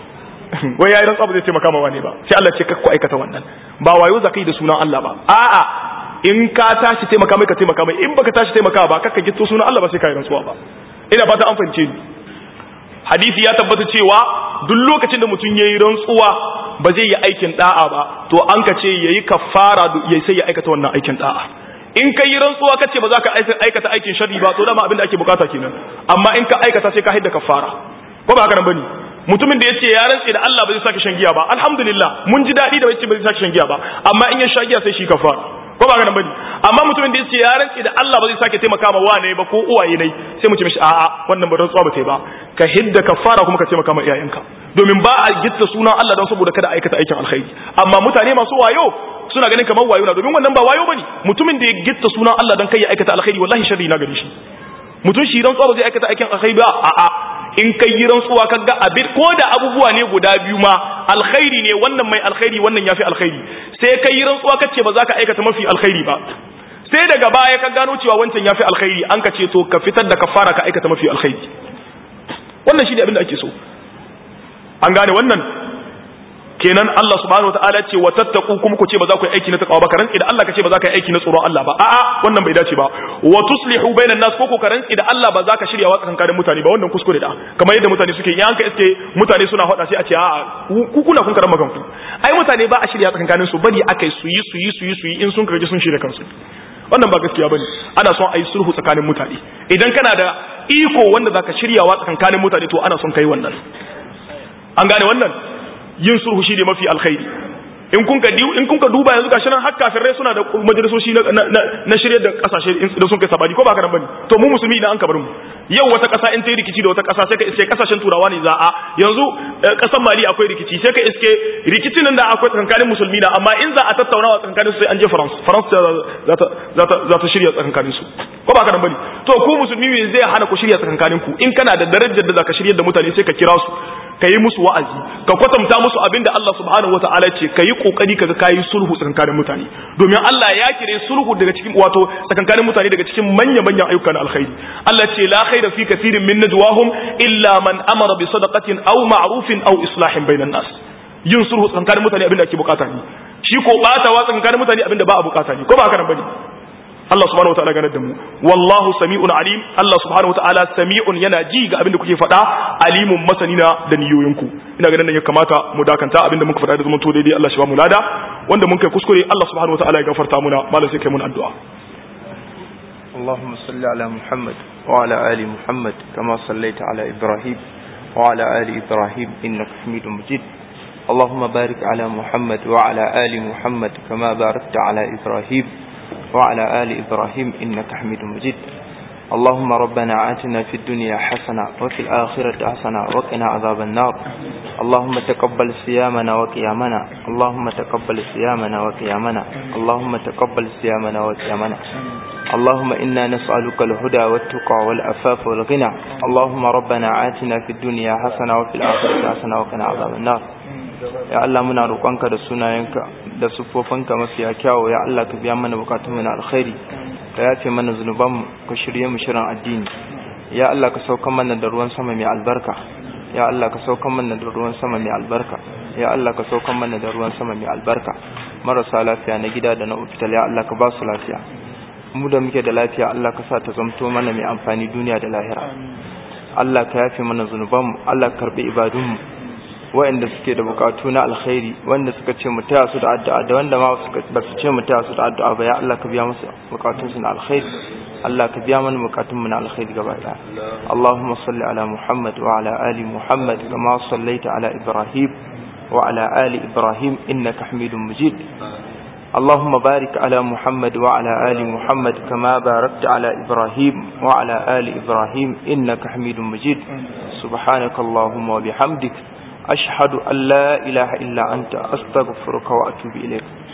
wai yayi rantsuwa ba zai taimaka ma wani ba sai Allah ce ka ku aikata wannan ba wayo zakai da sunan Allah ba a'a in ka tashi taimaka mai ka taimaka mai in baka tashi taimaka ba kakka gitto sunan Allah ba sai ka yi rantsuwa ba ina fata an fahimce ni hadisi ya tabbata cewa duk lokacin da mutum yayi rantsuwa ba zai yi aikin da'a ba to an ka ce yayi kafara ya sai ya aikata wannan aikin da'a in ka yi rantsuwa ka ce ba za ka aikata aikin sharri ba to dama abin da ake bukata kenan amma in ka aikata sai ka haidda kafara ko ba haka nan bane mutumin da yace ya rantse da Allah ba zai sake shan giya ba alhamdulillah mun ji dadi da yace ba zai sake shan giya ba amma in ya sha giya sai shi kafara ko ba haka nan bane amma mutumin da yace ya rantse da Allah ba zai sake taimaka ma wane ba ko uwaye ne sai mu ce mishi a'a wannan ba rantsuwa ba ta ba ka hidda kafara kuma ka taimaka ma iyayenka domin ba a gitta sunan Allah don saboda kada aikata aikin alkhairi amma mutane masu wayo suna ganin kamar wayo na domin wannan ba wayo bane mutumin da ya gitta sunan Allah don kai ya aikata alkhairi wallahi sharri na gare shi mutum shi rantsuwa ba zai aikata aikin alkhairi ba a'a in kai yi rantsuwa kaga abin ko da abubuwa ne guda biyu ma alkhairi ne wannan mai alkhairi wannan yafi alkhairi sai kai yi rantsuwa kace ba za ka aikata mafi alkhairi ba sai daga baya ka gano cewa wancan yafi alkhairi an ka ce to ka fitar da kafara ka aikata mafi alkhairi wannan shi ne abin da ake so an gane wannan kenan Allah subhanahu wataala ce wa tattaku kuma ku ce ba za ku yi aiki na takawa ba karan idan Allah ka ce ba za ka yi aiki na tsoron Allah ba a'a wannan bai dace ba wa tuslihu bainan nas ko ku karan idan Allah ba za ka shirya wa tsakankanin mutane ba wannan kuskure da kamar yadda mutane suke yan ka iske mutane suna hada sai a ce a'a ku kuna kun karan maganku ai mutane ba a shirya tsakankanin su bari akai su yi su yi su yi su yi in sun kaje sun shirya kansu wannan ba gaskiya bane ana son a yi sulhu tsakanin mutane idan kana da iko wanda zaka shiryawa tsakankanin mutane to ana son kai wannan an gane wannan yin sulhu shi ne mafi alkhairi in kun ka in kun ka duba yanzu gashi nan har kafirai suna da majalisoshi na na shirye da kasashe da sun kai sabani ko ba haka nan bane to mu musulmi idan an ka bar mu yau wata kasa in ta yi rikici da wata kasa sai ka iske kasashen turawa ne za a yanzu kasar mali akwai rikici sai ka iske rikicin nan da akwai tsakankanin musulmi na amma in za a tattauna wa tsakankanin su sai an je france france za ta za ta shirya tsakankanin su ko ba haka nan bane to ku musulmi ne zai hana ku shirya tsakankanin ku in kana da darajar da zaka shirya da mutane sai ka kira su ka yi musu wa'azi ka kwatanta musu abin da Allah subhanahu wa ta'ala ce ka yi kokari kaga kayi sulhu tsakankanin mutane domin Allah ya kire sulhu daga cikin wato tsakankanin mutane daga cikin manya manyan ayyuka na alkhairi Allah ce la khaira fi kathirin min najwahum illa man amara bi sadaqatin aw ma'rufin aw islahin bainan nas yin sulhu tsakankanin mutane abin da ake bukata ne shi ko batawa tsakankanin mutane abin da ba a bukata ne ko ba haka nan bane Allah subhanahu wa ta'ala ganar da mu wallahu sami'un alim Allah subhanahu wa ta'ala sami'un yana ji ga abin da kuke faɗa alimun masanina da niyoyinku ina ganin nan ya kamata mu dakanta abin da muka faɗa da zaman to daidai Allah shi ba mu lada wanda mun kai kuskure Allah subhanahu wa ta'ala ya gafarta muna malam sai kai mun addu'a اللهم صل على محمد وعلى آل محمد كما صليت على إبراهيم وعلى آل إبراهيم إنك حميد مجيد اللهم بارك على محمد وعلى آل محمد كما باركت على إبراهيم وعلى آل إبراهيم إنك حميد مجيد اللهم ربنا آتنا في الدنيا حسنة وفي الآخرة حسنة وقنا عذاب النار اللهم تقبل صيامنا وقيامنا اللهم تقبل صيامنا وقيامنا اللهم تقبل صيامنا وقيامنا اللهم إنا نسألك الهدى والتقى والعفاف والغنى اللهم ربنا آتنا في الدنيا حسنة وفي الآخرة حسنة وقنا عذاب النار ya Allah muna roƙonka da sunayenka da siffofinka mafiya kyawu ya Allah ka biya mana bukatunmu na alkhairi ka yafe mana zunubanmu ka shirye mu shirin addini ya Allah ka sauka mana da ruwan sama mai albarka ya Allah ka sauka mana da ruwan sama mai albarka ya Allah ka sauka mana da ruwan sama mai albarka marasa lafiya na gida da na hospital ya Allah ka ba su lafiya mu da muke da lafiya Allah ka sa ta zamto mana mai amfani duniya da lahira Allah ka yafe mana zunubanmu Allah ka karbi ibadunmu waɗanda suke da bukatu na alkhairi wanda suka ce mu taya su da addu'a da wanda ma ba su ce mu taya su da addu'a ba ya Allah ka biya musu bukatun su na alkhairi Allah ka biya mana bukatun mu na alkhairi gaba daya Allahumma salli ala Muhammad wa ala ali Muhammad kama sallaita ala Ibrahim wa ala ali Ibrahim innaka Hamidum Majid اللهم بارك على محمد وعلى آل محمد كما باركت على إبراهيم وعلى آل إبراهيم إنك حميد مجيد سبحانك اللهم وبحمدك أشهد أن لا إله إلا أنت أستغفرك وأتوب إليك